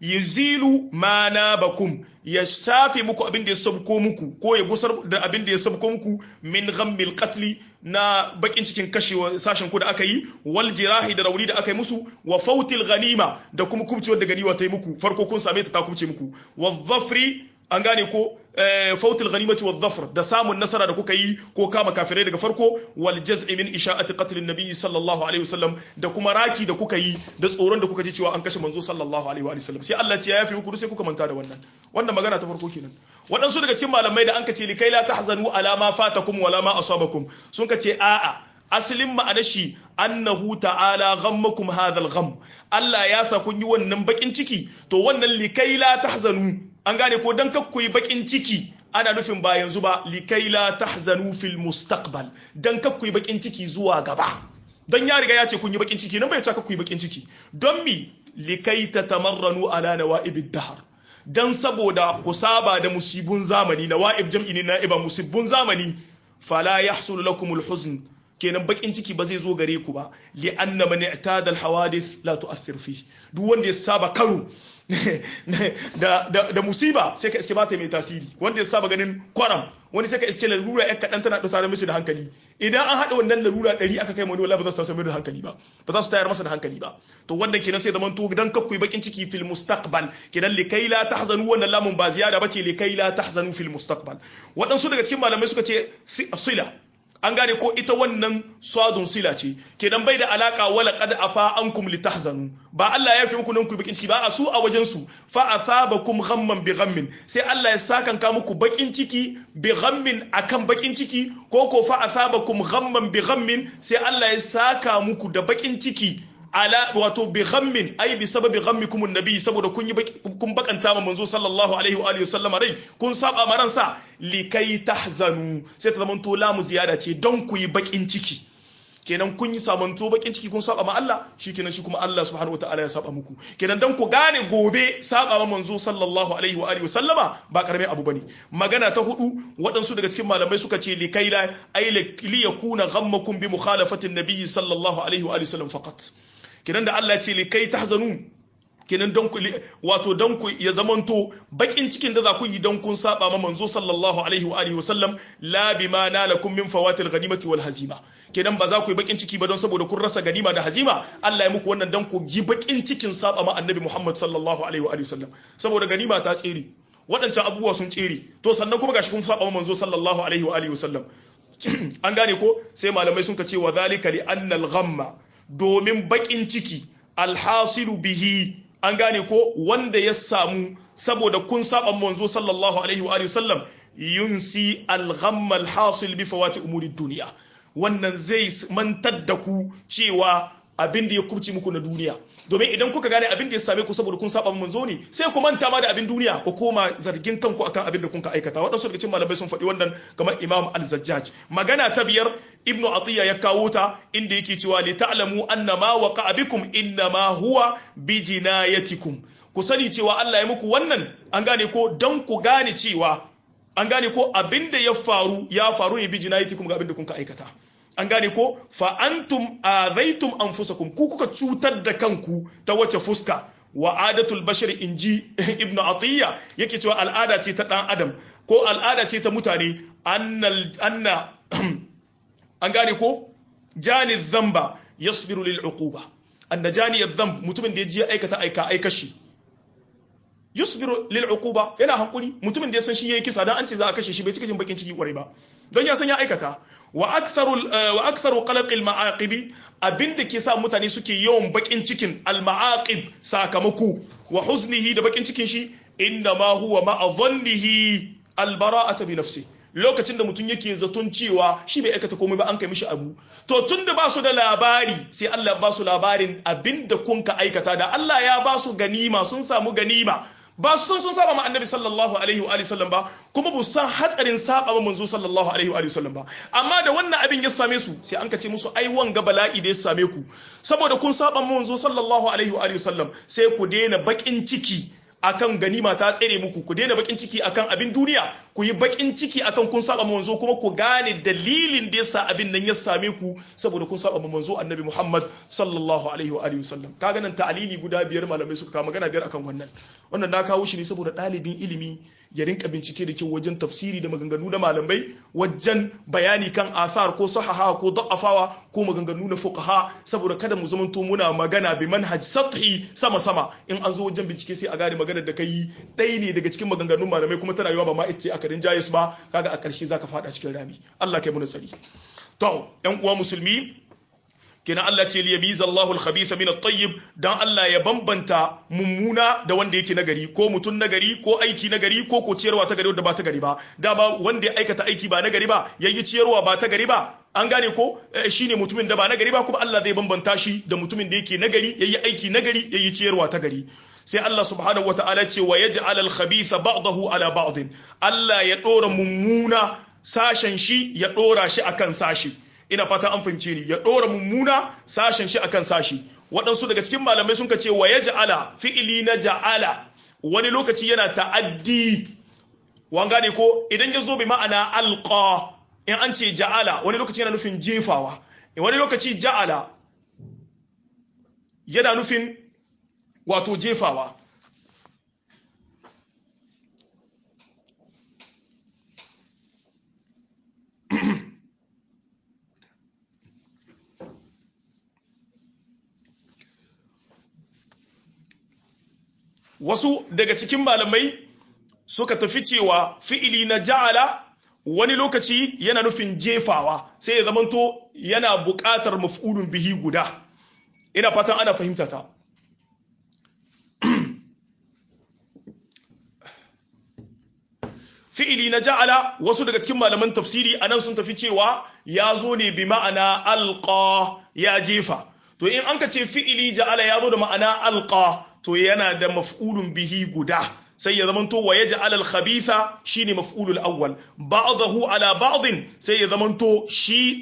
Speaker 1: yazilu ma na bakum ya shafe muku abin da ya sabko muku ko ya gusar da abin da ya sabko muku min ghammil qatli na bakin cikin kashewa sashen ku da aka yi wal jirahi da rauni da aka yi musu wa fautil ghanima da kuma kubcewar da ganiwa ta yi muku farko kun same ta ta kubce muku wa dhafri an gane ko fautul ghanimati wa dhafr da samun nasara da kuka yi ko kama kafirai daga farko wal jaz'i min isha'ati qatl an-nabi sallallahu alaihi wasallam da kuma raki da kuka yi da tsoron da kuka ji cewa an kashe manzo sallallahu alaihi wasallam sai Allah ya yafi muku sai kuka manta da wannan wannan magana ta farko kenan waɗansu daga cikin malamai da an kace likai la tahzanu ala ma fatakum wala ma asabakum sun kace a'a asalin ma'anar shi annahu ta'ala ghammakum hadha al-gham Allah ya sa kun yi wannan bakin ciki to wannan likai la tahzanu an gane ko dan kakku yi bakin ciki ana nufin ba yanzu ba likai la tahzanu fil mustaqbal dan kakku yi bakin ciki zuwa gaba dan ya riga ya ce kun yi bakin ciki nan bai ce kakku yi bakin ciki don mi likai tatamarranu ala nawa'ibid dahr dan saboda ku saba da musibun zamani nawa'ib jam'i ne na'iba musibun zamani fala yahsul lakumul huzn kenan bakin ciki ba zai zo gare ku ba li anna man i'tada al hawadith la tu'athir fi duk wanda ya saba karo da, da, da musiba sai ka iske ba ta mai tasiri wanda ya saba ganin kwaram wani sai ka iske larura ya kaɗan tana ɗauka mishi da hankali idan an haɗa wannan larura ɗari aka kai wani wala ba za su tasiri da hankali ba ba za su tayar masa da hankali ba to wannan kenan sai zaman to dan kakku bakin ciki fil mustaqbal kenan likai la tahzanu wannan lamun ba ziyada bace likai la tahzanu fil mustaqbal waɗansu daga cikin malamai suka ce sila an gane ko ita wannan swadun sila ce kenan bai da alaka wala qad afa ankum litahzanu ba Allah ya fi muku nan ku bakin ciki ba a su a wajen su fa asabakum ghamman bi ghammin sai Allah ya sakan ka muku bakin ciki bi ghammin akan bakin ciki ko ko fa asabakum ghamman bi ghammin sai Allah ya saka muku da bakin ciki ala wato bi ghammin ai bi sababi ghammikum annabi saboda kun yi kun bakanta ma manzo sallallahu alaihi wa alihi wasallam rai kun saba maran sa likai tahzanu sai ta zamanto lamu ziyada ce don ku yi bakin ciki kenan kun yi samanto bakin ciki kun saba ma Allah shikenan shi kuma Allah subhanahu wataala ya saba muku kenan dan ku gane gobe saba ma manzo sallallahu alaihi wa alihi wasallama ba karamin abu bane magana ta hudu waɗansu daga cikin malamai suka ce likai la ai li yakuna ghammakum bi mukhalafati an-nabi sallallahu alaihi wa alihi wasallam faqat kenan da Allah ce likai tahzanu kenan don ku wato don ku ya zamanto bakin cikin da za ku yi don kun saba ma manzo sallallahu alaihi wa alihi wasallam la bima nalakum min fawatil ghanimati wal hazima kenan ba za ku yi bakin ciki ba don saboda kun rasa ganima da hazima Allah ya muku wannan don ku ji bakin cikin saba ma annabi Muhammad sallallahu alaihi wa alihi wasallam saboda ganima ta tsere waɗancan abubuwa sun tsere to sannan kuma gashi kun saba ma manzo sallallahu alaihi wa alihi wasallam an gane ko sai malamai sun ka ce wa zalika li annal ghamma domin bakin ciki alhasilu bihi an gane ko wanda ya samu saboda kun saba manzo sallallahu alaihi wa alihi sallam yunsi alghamma alhasil bi fawati umuri duniya wannan zai mantar da ku cewa abin da ya kubci muku na duniya domin idan kuka gane abin da ya same ku saboda kun saba manzo ne sai ku manta ma da abin duniya ku koma zargin kanku akan abin da kun ka aikata waɗansu daga cikin malamai sun faɗi wannan kamar imam al-zajjaj magana ta biyar ibnu atiya ya kawo ta inda yake cewa li ta'lamu anna ma waqa'a bikum inna ma huwa bi jinayatikum ku sani cewa Allah ya muku wannan an gane ko dan ku gane cewa an gane ko abin da ya faru ya faru ne bi jinayatikum ga abin da kun ka aikata an gane ko fa antum azaitum anfusakum ku kuka cutar da kanku ta wace fuska wa adatul bashar inji ibnu atiya yake cewa al'ada ce ta dan adam ko al'ada ce ta mutane annal anna an gane ko jani dhanba yasbiru lil uquba anna jani dhanb mutumin da yaji aikata aika aika shi yusbiru lil uquba yana hankuri mutumin da ya san shi yayi kisa dan an ce za a kashe shi bai cika jin bakin ciki kwarai ba don ya san ya aikata wa aktharu wa aktharu qalaq al ma'aqib abinda ke sa mutane suke yawan bakin cikin al ma'aqib sakamako wa huznihi da bakin cikin shi inna ma huwa ma'a dhannihi al bara'ata bi nafsi lokacin da mutum yake zaton cewa shi bai aikata komai ba an kai mishi abu to tun da ba su da labari sai Allah ya ba su labarin abinda kun ka aikata da Allah ya ba su ganima sun samu ganima ba su san sun saba ma annabi sallallahu alaihi wa sallam ba kuma ba san hatsarin saba ma manzo sallallahu alaihi wa sallam ba amma da wannan abin ya same su sai an kace musu ai wanga bala'i da ya same ku saboda kun saba ma manzo sallallahu alaihi wa sallam sai ku daina bakin ciki akan ganima ta tsere muku ku daina bakin ciki akan abin duniya ku yi bakin ciki akan kun saba manzo kuma ku gane dalilin da yasa abin nan ya same ku saboda kun saba manzo annabi Muhammad sallallahu alaihi wa alihi wasallam kaga nan ta'alili guda biyar malamai suka kawo magana biyar akan wannan wannan na kawo shi ne saboda ɗalibin ilimi ya rinka bincike da kyau wajen tafsiri da maganganu na malamai wajen bayani kan athar ko sahaha ko da'afawa ko maganganu na fuqaha saboda kada mu zamanto muna magana bi manhaj sathi sama sama in an zo wajen bincike sai a gane maganar da kai ɗaya ne daga cikin maganganun malamai kuma tana yiwa ba ma ita aka rinjaye su ba kaga a ƙarshe zaka fada cikin rami Allah kai mu nasari to ƴan uwa musulmi kenan Allah ce liyamiza Allahu al-khabitha min at-tayyib dan Allah ya bambanta mummuna da wanda yake nagari ko mutun nagari ko aiki nagari ko ko ciyarwa ta gari wanda ba ta gari ba dama wanda ya aikata aiki ba nagari ba yayi ciyarwa ba ta gari ba an gane ko shine mutumin da ba nagari ba kuma Allah zai bambanta shi da mutumin da yake nagari yayi aiki nagari yayi ciyarwa ta gari sai Allah subhanahu wataala ce wa yaj'al al-khabitha ba'dahu ala ba'd Allah ya dora mummuna sashen shi ya dora shi akan sashi ina fata an fahimce ni ya ɗora mummuna sashen shi akan sashi waɗansu daga cikin malamai sun ka ce wa ya ja'ala fi'ili na ja'ala wani lokaci yana ta'addi wan gane ko idan ya zo bi ma'ana alqa in an ce ja'ala wani lokaci yana nufin jefawa wani lokaci ja'ala yana nufin wato jefawa wasu daga cikin malamai suka tafi cewa fi'ili na ja'ala wani lokaci yana nufin jefawa sai ya zamanto yana buƙatar maf'ulun bihi guda ina fatan ana fahimta ta fi'ili na ja'ala wasu daga cikin malaman tafsiri anan sun tafi cewa ya zo ne bi ma'ana alqa ya jefa to in an ka ce fi'ili ja'ala ya zo da ma'ana alqa to yana da maf'ulun bihi guda sai ya zamanto wa yaj'al al-khabitha shine maf'ulul awwal ba'dahu ala ba'd sai ya zamanto shi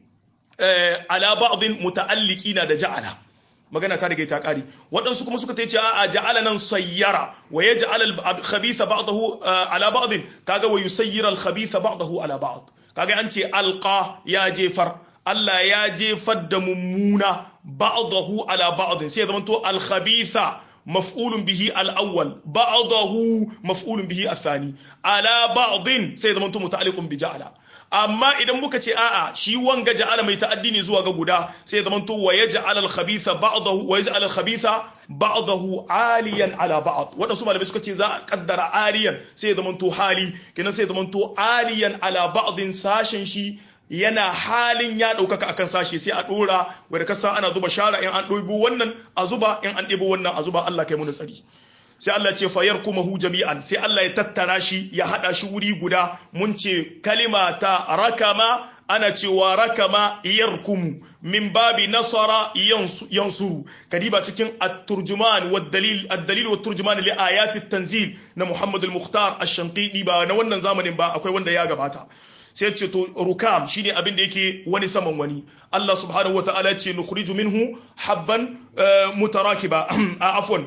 Speaker 1: ala ba'd muta'alliqina da ja'ala magana ta daga ta kari waɗansu kuma suka ce a ja'ala nan sayyara wa yaj'al al-khabitha ba'dahu ala ba'd kaga wa yusayyira al-khabitha ba'dahu ala ba'd kaga an ce alqa ya jefar Allah ya jefar da mummuna ba'dahu ala ba'd sai ya zamanto al-khabitha مفعول به الأول بعضه مفعول به الثاني على بعض سيدا متعلق بجعل amma idan muka ce a'a shi wanga ja'ala mai ta'addi ne zuwa ga guda sai ya zamanto wa yaj'al al-khabitha ba'dahu wa yaj'al al-khabitha ba'dahu aliyan ala ba'd wadansu malamai suka ce za a kaddara aliyan sai ya zamanto hali kenan sai ya zamanto aliyan ala ba'din sashen shi yana halin ya ɗaukaka akan sashe sai a ɗora wadda kasa ana zuba shara in an ɗobo wannan a zuba in an ɗebo wannan a zuba Allah kai muna tsari sai Allah ce fayar kuma hu jami'an sai Allah ya tattara shi ya haɗa shi wuri guda mun ce kalima ta rakama ana cewa rakama yarkumu min babi nasara yansuru kadiba cikin at-turjuman wa dalil ad-dalil wa turjuman li ayati tanzil na Muhammad al-Mukhtar ash-Shanqidi ba na wannan zamanin ba akwai wanda ya gabata sai ce to rukam shine abin da yake wani saman wani Allah subhanahu wataala ce nukhriju minhu habban mutarakiba afwan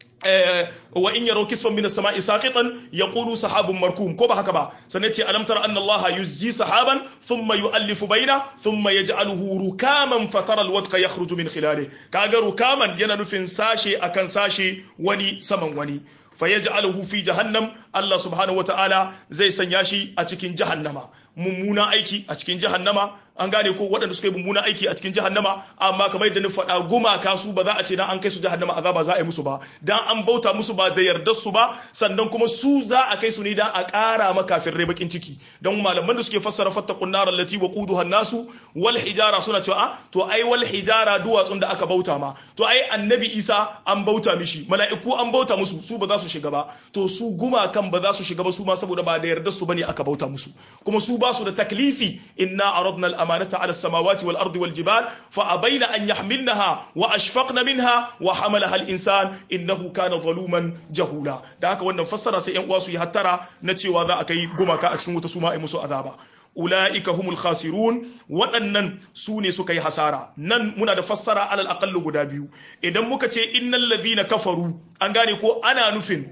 Speaker 1: wa in yaraw kisfan min as-sama'i saqitan yaqulu sahabun markum ko ba haka ba sannan ce alam tara anna Allah yuzji sahaban thumma yu'allifu baina thumma yaj'aluhu rukaman fatara al-wadqa yakhruju min khilalihi kaga rukaman yana nufin sashe akan sashe wani saman wani fayaj'aluhu fi jahannam Allah subhanahu wata'ala zai sanya shi a cikin jahannama mummuna aiki a cikin jahannama an gane ko waɗanda suka yi mummunan aiki a cikin jahannama amma kamar yadda na faɗa gumaka su ba za a ce dan an kai su jahannama azaba za a yi musu ba dan an bauta musu ba da yardar su ba sannan kuma su za a kai su ne dan a ƙara ma kafirai bakin ciki dan malaman da suke fassara fattaqun nar allati waquduha nasu wal hijara suna cewa a to ai wal hijara duwatsun da aka bauta ma to ai annabi Isa an bauta mishi mala'iku an bauta musu su ba za su shiga ba to su gumakan ba za su shiga ba su ma saboda ba da yardar su bane aka bauta musu kuma su ba su da taklifi inna aradna al-amanata ala as-samawati wal ardi wal jibal fa abaina an yahmilnaha wa ashfaqna minha wa hamalaha al-insan innahu kana zaluman jahula da haka wannan fassara sai yan uwa su yi hattara na cewa za a kai gumaka a cikin wuta su ma ai musu azaba ula'ika humul khasirun waɗannan su ne suka yi hasara nan muna da fassara alal aqallu guda biyu idan muka ce innal ladhina kafaru an gane ko ana nufin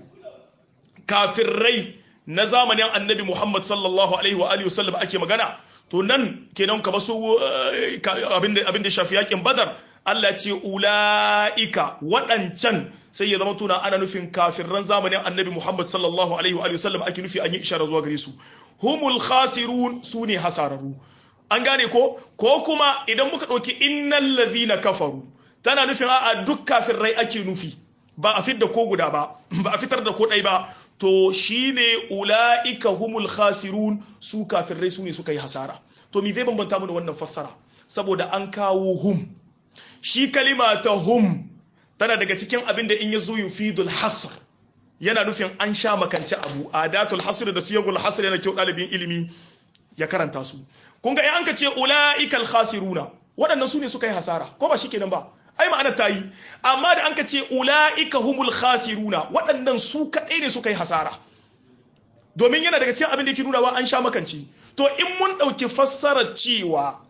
Speaker 1: kafirrai na zamanin annabi Muhammad sallallahu alaihi wa alihi wasallam ake magana to nan kenan kamar su abin da shafi yakin badar Allah ce ula'ika waɗancan sai ya zama tuna ana nufin kafirran zamanin annabi Muhammad sallallahu alaihi wa sallam ake nufi an yi ishara zuwa gare su humul khasirun su ne hasararru an gane ko ko kuma idan muka ɗauki innal ladhina kafaru tana nufin a duk kafirrai ake nufi ba a fitar da ko guda ba ba a fitar da ko ɗai ba to shine ula'ika humul khasirun su kafirrai su ne suka yi hasara to me zai bambanta mu da wannan fassara saboda an kawo hum shi kalima ta hum tana daga cikin abin da in ya zo yufidul hasr yana nufin an sha makance abu adatul hasr da siyagul hasr yana kyau dalibin ilimi ya karanta su kun ga in an ka ce ulaikal khasiruna waɗannan su ne suka yi hasara ko ba shikenan ba ai ma'ana ta yi amma da an ka ce ulaika humul khasiruna waɗannan su kaɗai ne suka yi hasara domin yana daga cikin abin da yake nunawa an sha makance to in mun ɗauki fassarar cewa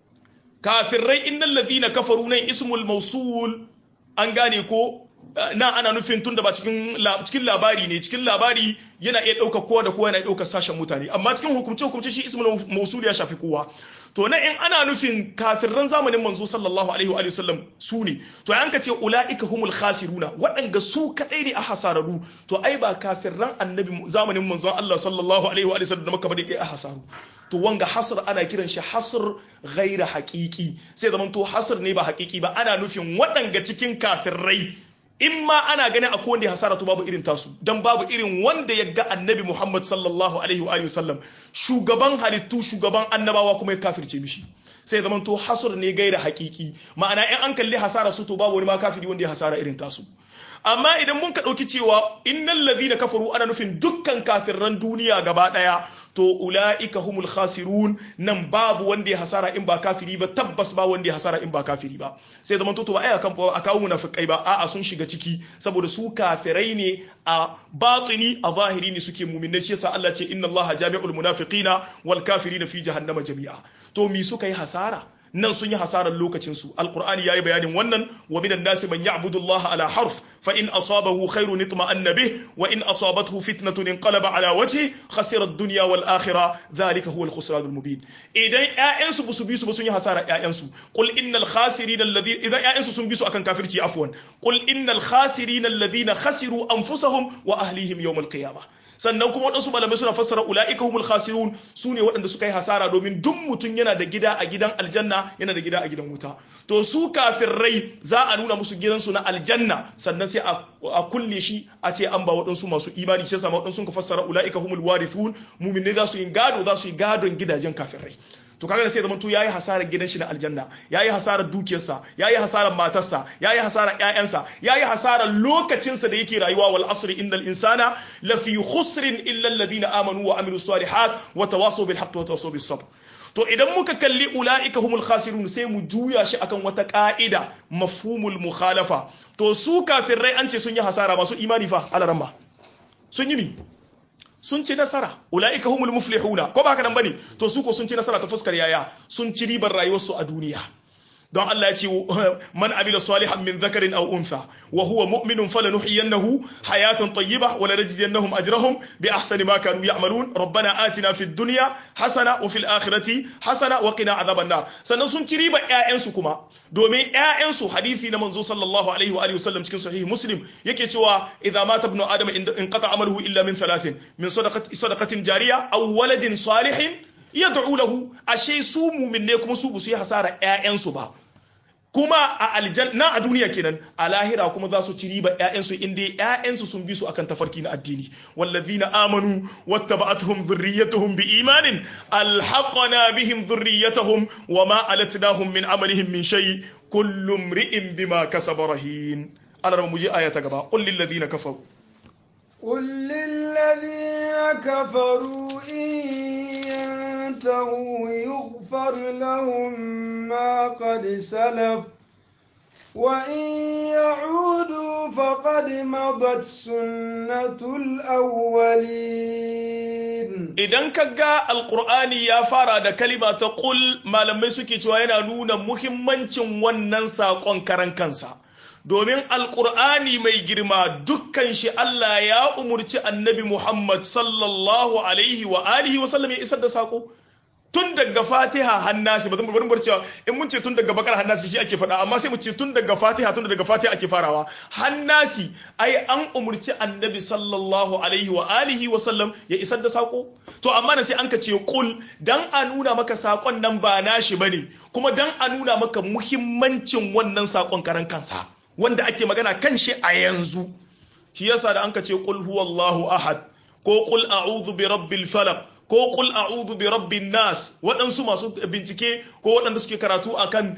Speaker 1: kafirai innal ladhina kafaru nan ismul mausul an gane ko na ana nufin tunda ba cikin cikin labari ne cikin labari yana iya ɗaukar kowa da kowa yana ɗaukar sashen mutane amma cikin hukumce hukumce shi ismul mausul ya shafi kowa to na in ana nufin kafirran zamanin manzo sallallahu alaihi wa sallam su ne to an ka ce ulaika humul khasiruna waɗanga su kadai ne a hasararu to ai ba kafirran annabi zamanin manzon Allah sallallahu alaihi wa sallam da maka bade a hasaru to wanga hasr ana kiran shi hasr ghaira haqiqi sai zaman to hasr ne ba haqiqi ba ana nufin waɗanga cikin kafirrai in ma ana ganin akwai wanda ya hasara to babu irin tasu dan babu irin wanda ya ga annabi Muhammad sallallahu alaihi wa alihi wasallam shugaban halittu shugaban annabawa kuma ya kafirce mishi sai zaman to hasur ne gaira hakiki ma'ana in an kalli hasara su to babu wani ma kafiri wanda ya hasara irin tasu amma idan mun ka ɗauki cewa innal ladhina kafaru ana nufin dukkan kafirran duniya gaba ɗaya to ula'ika humul khasirun nan babu wanda ya hasara in ba kafiri ba tabbas ba wanda ya hasara in ba kafiri ba sai zaman to ba ai akan a kawo munafikai ba a'a sun shiga ciki saboda su kafirai ne a batini a zahiri ne suke mu'minai shi yasa Allah ce inna Allah jami'ul munafiqina wal kafirina fi jahannama jami'a to mi suka yi hasara nan sun yi hasarar lokacinsu alkur'ani ya yi bayanin wannan wa minan nasi man ya'budu Allah ala harf fa in asabahu khairun itma'anna bih wa in asabathu fitnatun inqalaba ala wajhi khasira ad-dunya wal akhirah dhalika huwa al-khusran al-mubin idan ƴaƴansu busu bisu ba sun yi hasara ƴaƴansu qul innal khasirin alladhi idan ƴaƴansu sun bisu akan kafirci afwan qul innal khasirin alladhina khasiru anfusahum wa ahlihim yawm al-qiyamah sannan kuma waɗansu malamai suna fassara ula'ika humul khasirun su ne waɗanda suka yi hasara domin duk mutum yana da gida a gidan aljanna yana da gida a gidan wuta to su kafirai za a nuna musu gidansu na aljanna sannan sai a kulle shi a ce an ba waɗansu masu imani sai sama waɗansu ka fassara ula'ika humul warithun muminai za su yi gado za su yi gadon gidajen kafirai to kaga sai zaman to yayi hasarar gidan shi na aljanna yayi hasarar dukiyarsa yayi hasarar matarsa yayi hasarar ƴaƴansa yayi hasarar lokacinsa da yake rayuwa wal asri innal insana lafi khusrin illa alladhina amanu wa amilus salihat wa tawasaw bil haqqi wa tawasaw bis sabr to idan muka kalli ula'ika humul khasirun sai mu juya shi akan wata ka'ida mafhumul mukhalafa to su kafirai an ce sun yi hasara masu imani fa alaramma sun yi mi sun ci nasara ula'ika humul muflihuna ko ba haka nan bane to su ko sun ci nasara ta fuskar yaya sun ci ribar rayuwarsu a duniya don Allah ya ce man amila salihan min zakarin aw untha wa huwa mu'minun falanuhyiyannahu hayatan tayyibah wa lanajziyannahum ajrahum bi ahsani ma kanu ya'malun rabbana atina fid dunya hasana wa fil akhirati hasana wa qina adhaban nar sannan sun ci riba ƴaƴan su kuma domin ƴaƴan su hadisi na manzo sallallahu alaihi wa alihi wasallam cikin sahih muslim yake cewa idza mata ibnu adama in qata amaluhu illa min thalathin min sadaqati sadaqatin jariya aw waladin salihin yad'u lahu ashe su mu'minne kuma su su yi hasara ƴaƴansu ba kuma a aljanna a duniya kenan a lahira kuma za su ci riba ƴaƴansu inda ƴaƴansu sun bi su akan tafarki na addini wallazina amanu wattaba'atuhum dhurriyyatuhum biimanin alhaqna bihim dhurriyyatahum wama alatnahum min amalihim min shay kullu imri'in bima kasaba rahin Allah mu je aya ta gaba qul lil ladina kafaru
Speaker 2: قل للذين كفروا إن ينتهوا يغفر لهم ما قد سلف وإن يعودوا فقد مضت سنة الأولين
Speaker 1: idan ka ga alkur'ani ya fara da kalima ta ƙul malamai suke cewa yana nuna muhimmancin wannan saƙon karan kansa domin alkur'ani mai girma dukkan shi Allah ya umurci annabi Muhammad sallallahu alaihi wa alihi wa sallam ya isar da saƙo tun daga fatiha hannasi ba zan bar bar cewa in mun ce tun daga bakar hannasi shi ake faɗa amma sai mu ce tun daga fatiha tun daga fatiha ake farawa hannasi ai an umurci annabi sallallahu alaihi wa alihi wa sallam ya isar da sako to amma nan sai an ka ce kul dan a nuna maka sakon nan ba nashi bane kuma dan a nuna maka muhimmancin wannan sakon karan kansa wanda ake magana kan shi a yanzu shi yasa da an ka ce kul huwallahu ahad ko kul a'udhu bi rabbil falaq ko kul a'udhu bi rabbin nas waɗansu masu bincike ko waɗanda suke karatu akan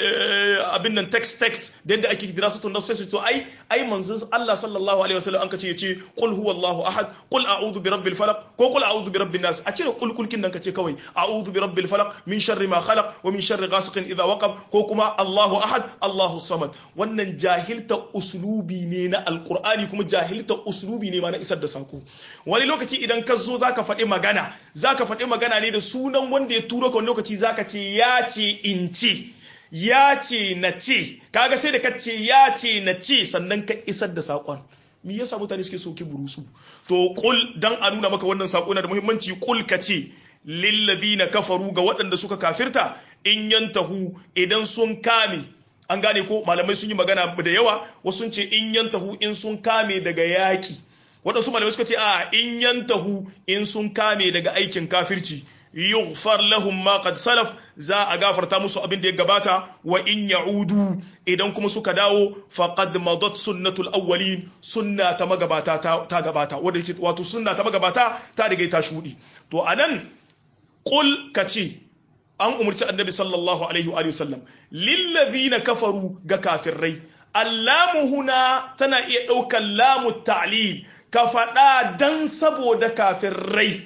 Speaker 1: abin nan text text da yadda ake kira su tunan sai su to ai ai manzon Allah sallallahu alaihi wasallam an kace yace qul huwallahu ahad qul a'udhu bi rabbil falaq ko qul a'udhu bi rabbin nas a cire kul kulkin nan kace kawai a'udhu bi rabbil falaq min sharri ma khalaq wa min sharri ghasiqin idha waqab ko kuma Allahu ahad Allahu samad wannan jahilta uslubi ne na alqur'ani kuma jahilta uslubi ne ma na isar da sako wani lokaci idan ka zo zaka faɗi magana za ka faɗi magana ne da sunan wanda ya turo ka wani lokaci za ka ce ya ce in ce ya ce na ce kaga sai da ka ce ya ce na ce sannan ka isar da saƙon me yasa mutane suke soki burusu to kul dan a nuna maka wannan saƙo na da muhimmanci kul ka ce lillazina kafaru ga waɗanda suka kafirta in yantahu idan sun kame an gane ko malamai sun yi magana da yawa wasu sun ce in yantahu in sun kame daga yaƙi waɗansu malamai suka ce a in yantahu in sun kame daga aikin kafirci yughfar lahum ma qad salaf za a gafarta musu abin da ya gabata wa in ya'udu idan kuma suka dawo faqad madat sunnatul awwalin sunna ta magabata ta gabata wanda yake wato sunna ta magabata ta riga ta shudi to anan qul kace an umurci annabi sallallahu alaihi wa sallam lillazina kafaru ga kafirai allamu huna tana iya ɗaukar lamu ta'lil ka faɗa dan saboda kafirai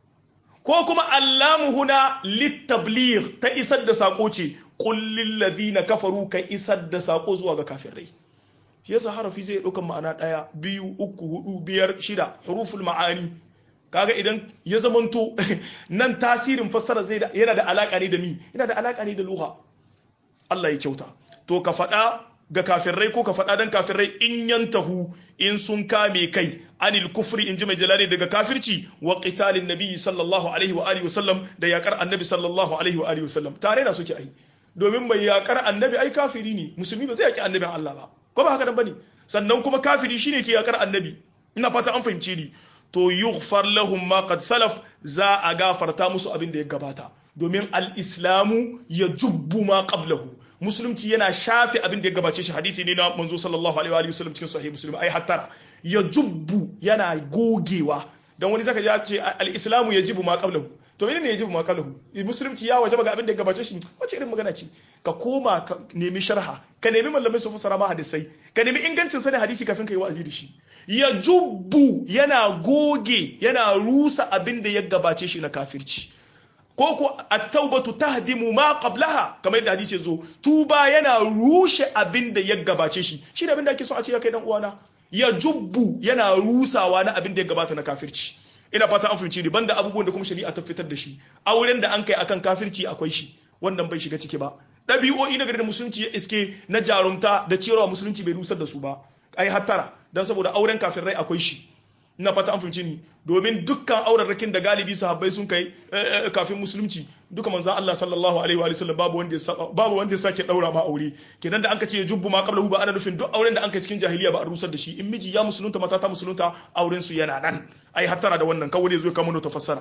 Speaker 1: ko kuma allamu huna littablir ta isar da sako ce kullin ladina kafaru ka isar da sako zuwa ga kafirai yasa harafi zai ɗaukan ma'ana ɗaya biyu uku hudu biyar shida huruful ma'ani kaga idan ya zamanto nan tasirin fassara zai yana da alaka ne da mi yana da alaka ne da luha Allah ya kyauta to ka faɗa ga kafirai ko ka faɗa dan kafirai in yantahu in sun kame kai anil kufri in ji mai jalali daga kafirci wa qitalin nabi sallallahu alaihi wa alihi wasallam da yakar annabi sallallahu alaihi wa alihi wasallam tare da suke ai domin mai yakar annabi ai kafiri ne musulmi ba zai yaki annabin Allah ba ko ba haka nan bane sannan kuma kafiri shine ke yakar annabi ina fata an fahimce ni to yughfar lahum ma qad salaf za a gafarta musu abin da ya gabata domin al-islamu ya jubbu ma qablahu musulunci yana shafe abin da ya gabace shi hadisi ne na manzo sallallahu alaihi wa sallam cikin sahih muslim ai hattara ya jubbu yana gogewa dan wani zaka ji ce al-islamu yajibu ma qablahu to menene yajibu ma qablahu musulunci ya wajaba ga abin da ya gabace shi wace irin magana ce ka koma ka nemi sharha ka nemi mallamai su fassara ma hadisai ka nemi ingancin sanin hadisi kafin ka yi wa'azi da shi ya jubbu yana goge yana rusa abin da ya gabace shi na kafirci ko ko at-taubatu tahdimu ma qablaha kamar yadda hadisi yazo tuba yana rushe abin da ya gabace shi shine abin da ake so a ce ya kai dan uwana ya jubbu yana rusawa na abin da ya gabata na kafirci ina fata an fahimci ni banda abubuwan da kuma shari'a ta fitar da shi auren da an kai akan kafirci akwai shi wannan bai shiga ciki ba ɗabi'o'i na gari da musulunci ya iske na jarumta da cewa musulunci bai rusar da su ba ai hattara dan saboda auren kafirai akwai shi ina fata an fahimci ni domin dukkan aurarrakin da galibi sahabbai sun kai kafin musulunci duka manzan Allah sallallahu alaihi wa sallam babu wanda ya babu wanda ya sake daura ma aure kenan da anka ce jubbu ma qablahu ba ana nufin duk auren da anka cikin jahiliya ba a rusar da shi in miji ya musulunta mata ta musulunta auren su yana nan ai hattara da wannan kawai ne zo ka mun ta fassara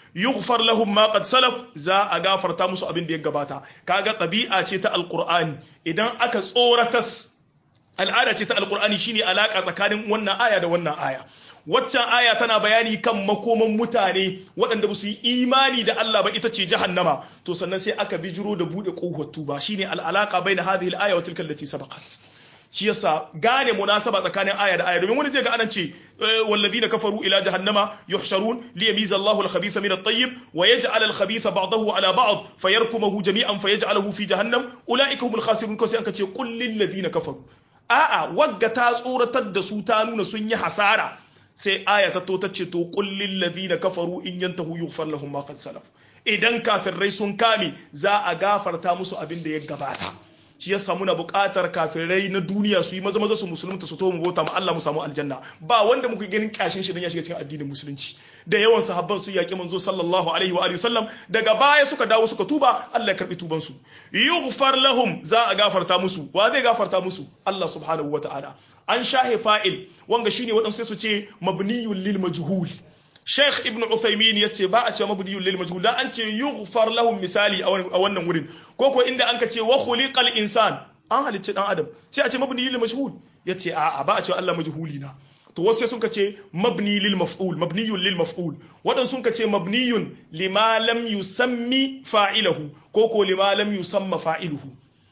Speaker 1: yughfar lahum ma qad salaf za a gafarta musu abin da ya gabata kaga ɗabi'a ce ta alqur'ani idan aka tsoratas al'ada ce ta alqur'ani shine alaka tsakanin wannan aya da wannan aya waccan aya tana bayani kan makoman mutane waɗanda ba su yi imani da Allah ba ita ce jahannama to sannan sai aka bijiro da buɗe ƙofar tuba shine al'alaka baina hadhihi al-aya wa tilka allati sabaqat shi yasa gane munasaba tsakanin aya da aya domin wani zai ga anan ce walladhina kafaru ila jahannama yuhsharun liyamiza Allahu al-khabitha min at-tayyib wa yaj'al al-khabitha ba'dahu ala ba'd fayarkumuhu jami'an fayaj'aluhu fi jahannam ulaika humul khasirun ko sai aka ce qul lil ladina kafaru a'a wagga ta tsoratar da su ta nuna sun yi hasara sai aya ta to ta ce to kullin ladina kafaru in yantahu yughfar lahum ma qad salaf idan kafirai sun kame za a gafarta musu abin da ya gabata shi yasa muna buƙatar kafirai na duniya su yi maza maza su musulunta su to mu bauta mu Allah mu samu aljanna ba wanda muke ganin kashin shi dan ya shiga cikin addinin musulunci da yawan sahabban su yaki manzo sallallahu alaihi wa alihi sallam daga baya suka dawo suka tuba Allah ya karbi tuban su yughfar lahum za a gafarta musu wa zai gafarta musu Allah subhanahu wa ta'ala an shahe fa'il wanga shine waɗansu sai su ce mabniyun lil majhul Sheikh Ibn Uthaymin yace ba a ce mabniyun lil majhul dan an ce yughfar lahum misali a wannan wurin ko ko inda an ka ce wa khuliqal insan an halicci dan adam sai a ce mabniyun lil majhul yace a a ba a ce Allah majhuli na to wasu sun ka ce mabni lil maf'ul mabniyun lil maf'ul wadan sun ka ce mabniyun lima lam yusammi fa'ilahu ko ko lima lam yusamma fa'iluhu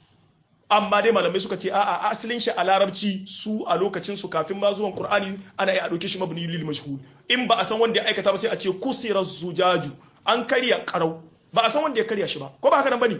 Speaker 1: amma dai malamai suka ce a'a asalin shi a larabci su a lokacin su kafin ma zuwan qur'ani ana iya dauke shi mabni lil mashhur in ba a san wanda ya aikata ba sai a ce kusira zujaju an karya karau ba a san wanda ya karya shi ba ko ba haka nan bane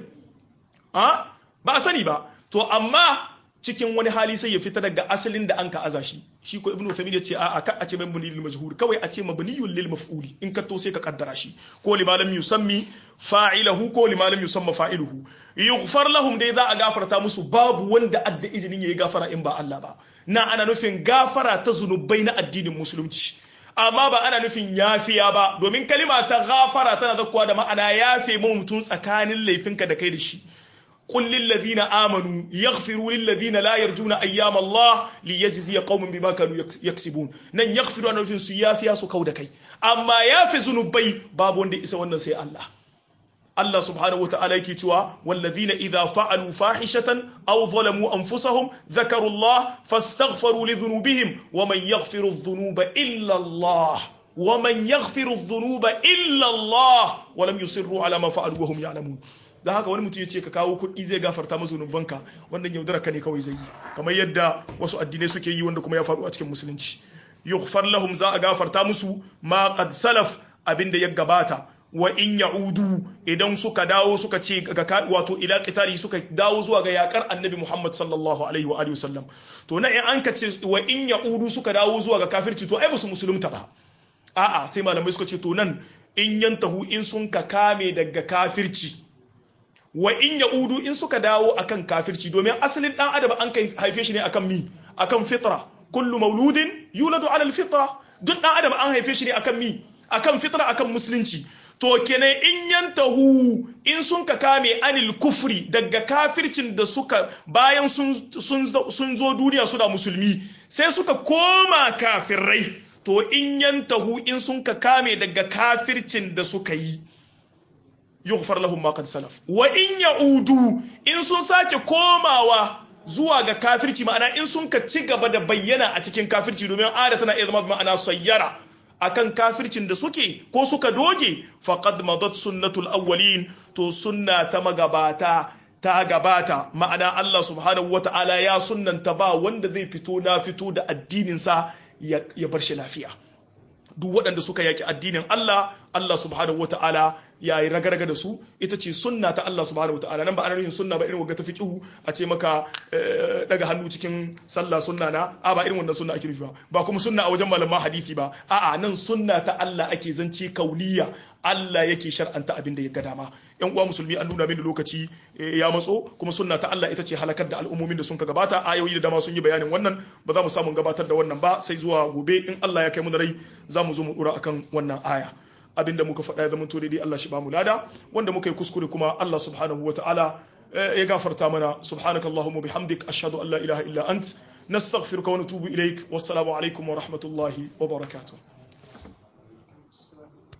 Speaker 1: a ba a sani ba to amma cikin wani hali sai ya fita daga asalin da an ka aza shi shi ko ibnu thamid ya ce a'a ka a ce mabni lil majhur kawai a ce mabniyun lil maf'uli in ka to sai ka kaddara shi ko limalam yusammi fa'ilahu ko limalam yusamma fa'iluhu yughfar lahum dai za a gafarta musu babu wanda adda izinin yayi gafara in ba Allah ba na ana nufin gafara ta zunubai na addinin musulunci amma ba ana nufin yafiya ba domin kalima ta gafara tana zakkuwa da ma'ana yafe mu mutum tsakanin laifinka da kai da shi قل للذين آمنوا يغفروا للذين لا يرجون أيام الله ليجزي قوم بما كانوا يكسبون نن يغفروا أنه في سيافيا سكودا كي أما يافي ذنوبي باب وندي إسا ونن سي الله الله سبحانه وتعالى يكتوى والذين إذا فعلوا فاحشة أو ظلموا أنفسهم ذكروا الله فاستغفروا لذنوبهم ومن يغفر الذنوب إلا الله ومن يغفر الذنوب إلا الله ولم يصروا على ما فعلوا وهم يعلمون da haka wani mutum ya ce ka kawo kuɗi zai gafarta masa zunubanka wannan yaudara ka ne kawai zai yi kamar yadda wasu addinai suke yi wanda kuma ya faru a cikin musulunci yughfar lahum za a gafarta musu ma qad salaf abinda ya gabata wa in ya'udu idan suka dawo suka ce ga wato ila qitali suka dawo zuwa ga yakar annabi Muhammad sallallahu alaihi wa alihi wasallam to na in an ka ce wa in ya'udu suka dawo zuwa ga kafirci to ai ba su musulunta ba a'a sai malamai suka ce to nan in yantahu in sun ka kame daga kafirci wa in ya'udu in suka dawo akan kafirci domin asalin dan adam an kai haife shi ne akan mi akan fitra kullu mauludin yuladu ala alfitra duk dan adam an haife shi ne akan mi akan fitra akan musulunci to kenan in yantahu in sun ka kame anil kufri daga kafircin da suka bayan sun sun zo duniya suna musulmi sai suka koma kafirai to in yantahu in sun ka kame daga kafircin da suka yi yughfar lahum ma qad salaf wa in ya'udu in sun sake komawa zuwa ga kafirci ma'ana in sun ka ci gaba da bayyana a cikin kafirci domin ada tana iya zama ma'ana sayyara akan kafircin da suke ko suka doge faqad madat sunnatul awwalin to sunna ta magabata ta gabata ma'ana Allah subhanahu wata'ala ya sunnanta ba wanda zai fito na fito da addinin sa ya bar shi lafiya duk waɗanda suka yaki addinin Allah Allah subhanahu wata'ala ya yi ragarga da su ita ce sunna ta Allah subhanahu wata'ala nan ba ana nufin sunna ba irin wagga ta fiqhu a ce maka daga hannu cikin sallah sunna na a ba irin wannan sunna ake nufi ba ba kuma sunna a wajen malaman hadisi ba a'a nan sunna ta Allah ake zance kauniya Allah yake shar'anta abin da ya ga dama yan uwa musulmi an nuna mini lokaci ya matso kuma sunna ta Allah ita ce halakar da al'ummomin da sun ka gabata ayoyi da dama sun yi bayanin wannan ba za mu samu gabatar da wannan ba sai zuwa gobe in Allah ya kai mu da rai za mu zo mu dora akan wannan aya abinda muka faɗa ya zama to daidai Allah shi ba mu lada wanda muka yi kuskure kuma Allah subhanahu wa ta'ala ya gafarta mana subhanakallahumma bihamdik ashhadu an la ilaha illa ant nastaghfiruka wa natubu ilaik wassalamu alaikum wa rahmatullahi wa barakatuh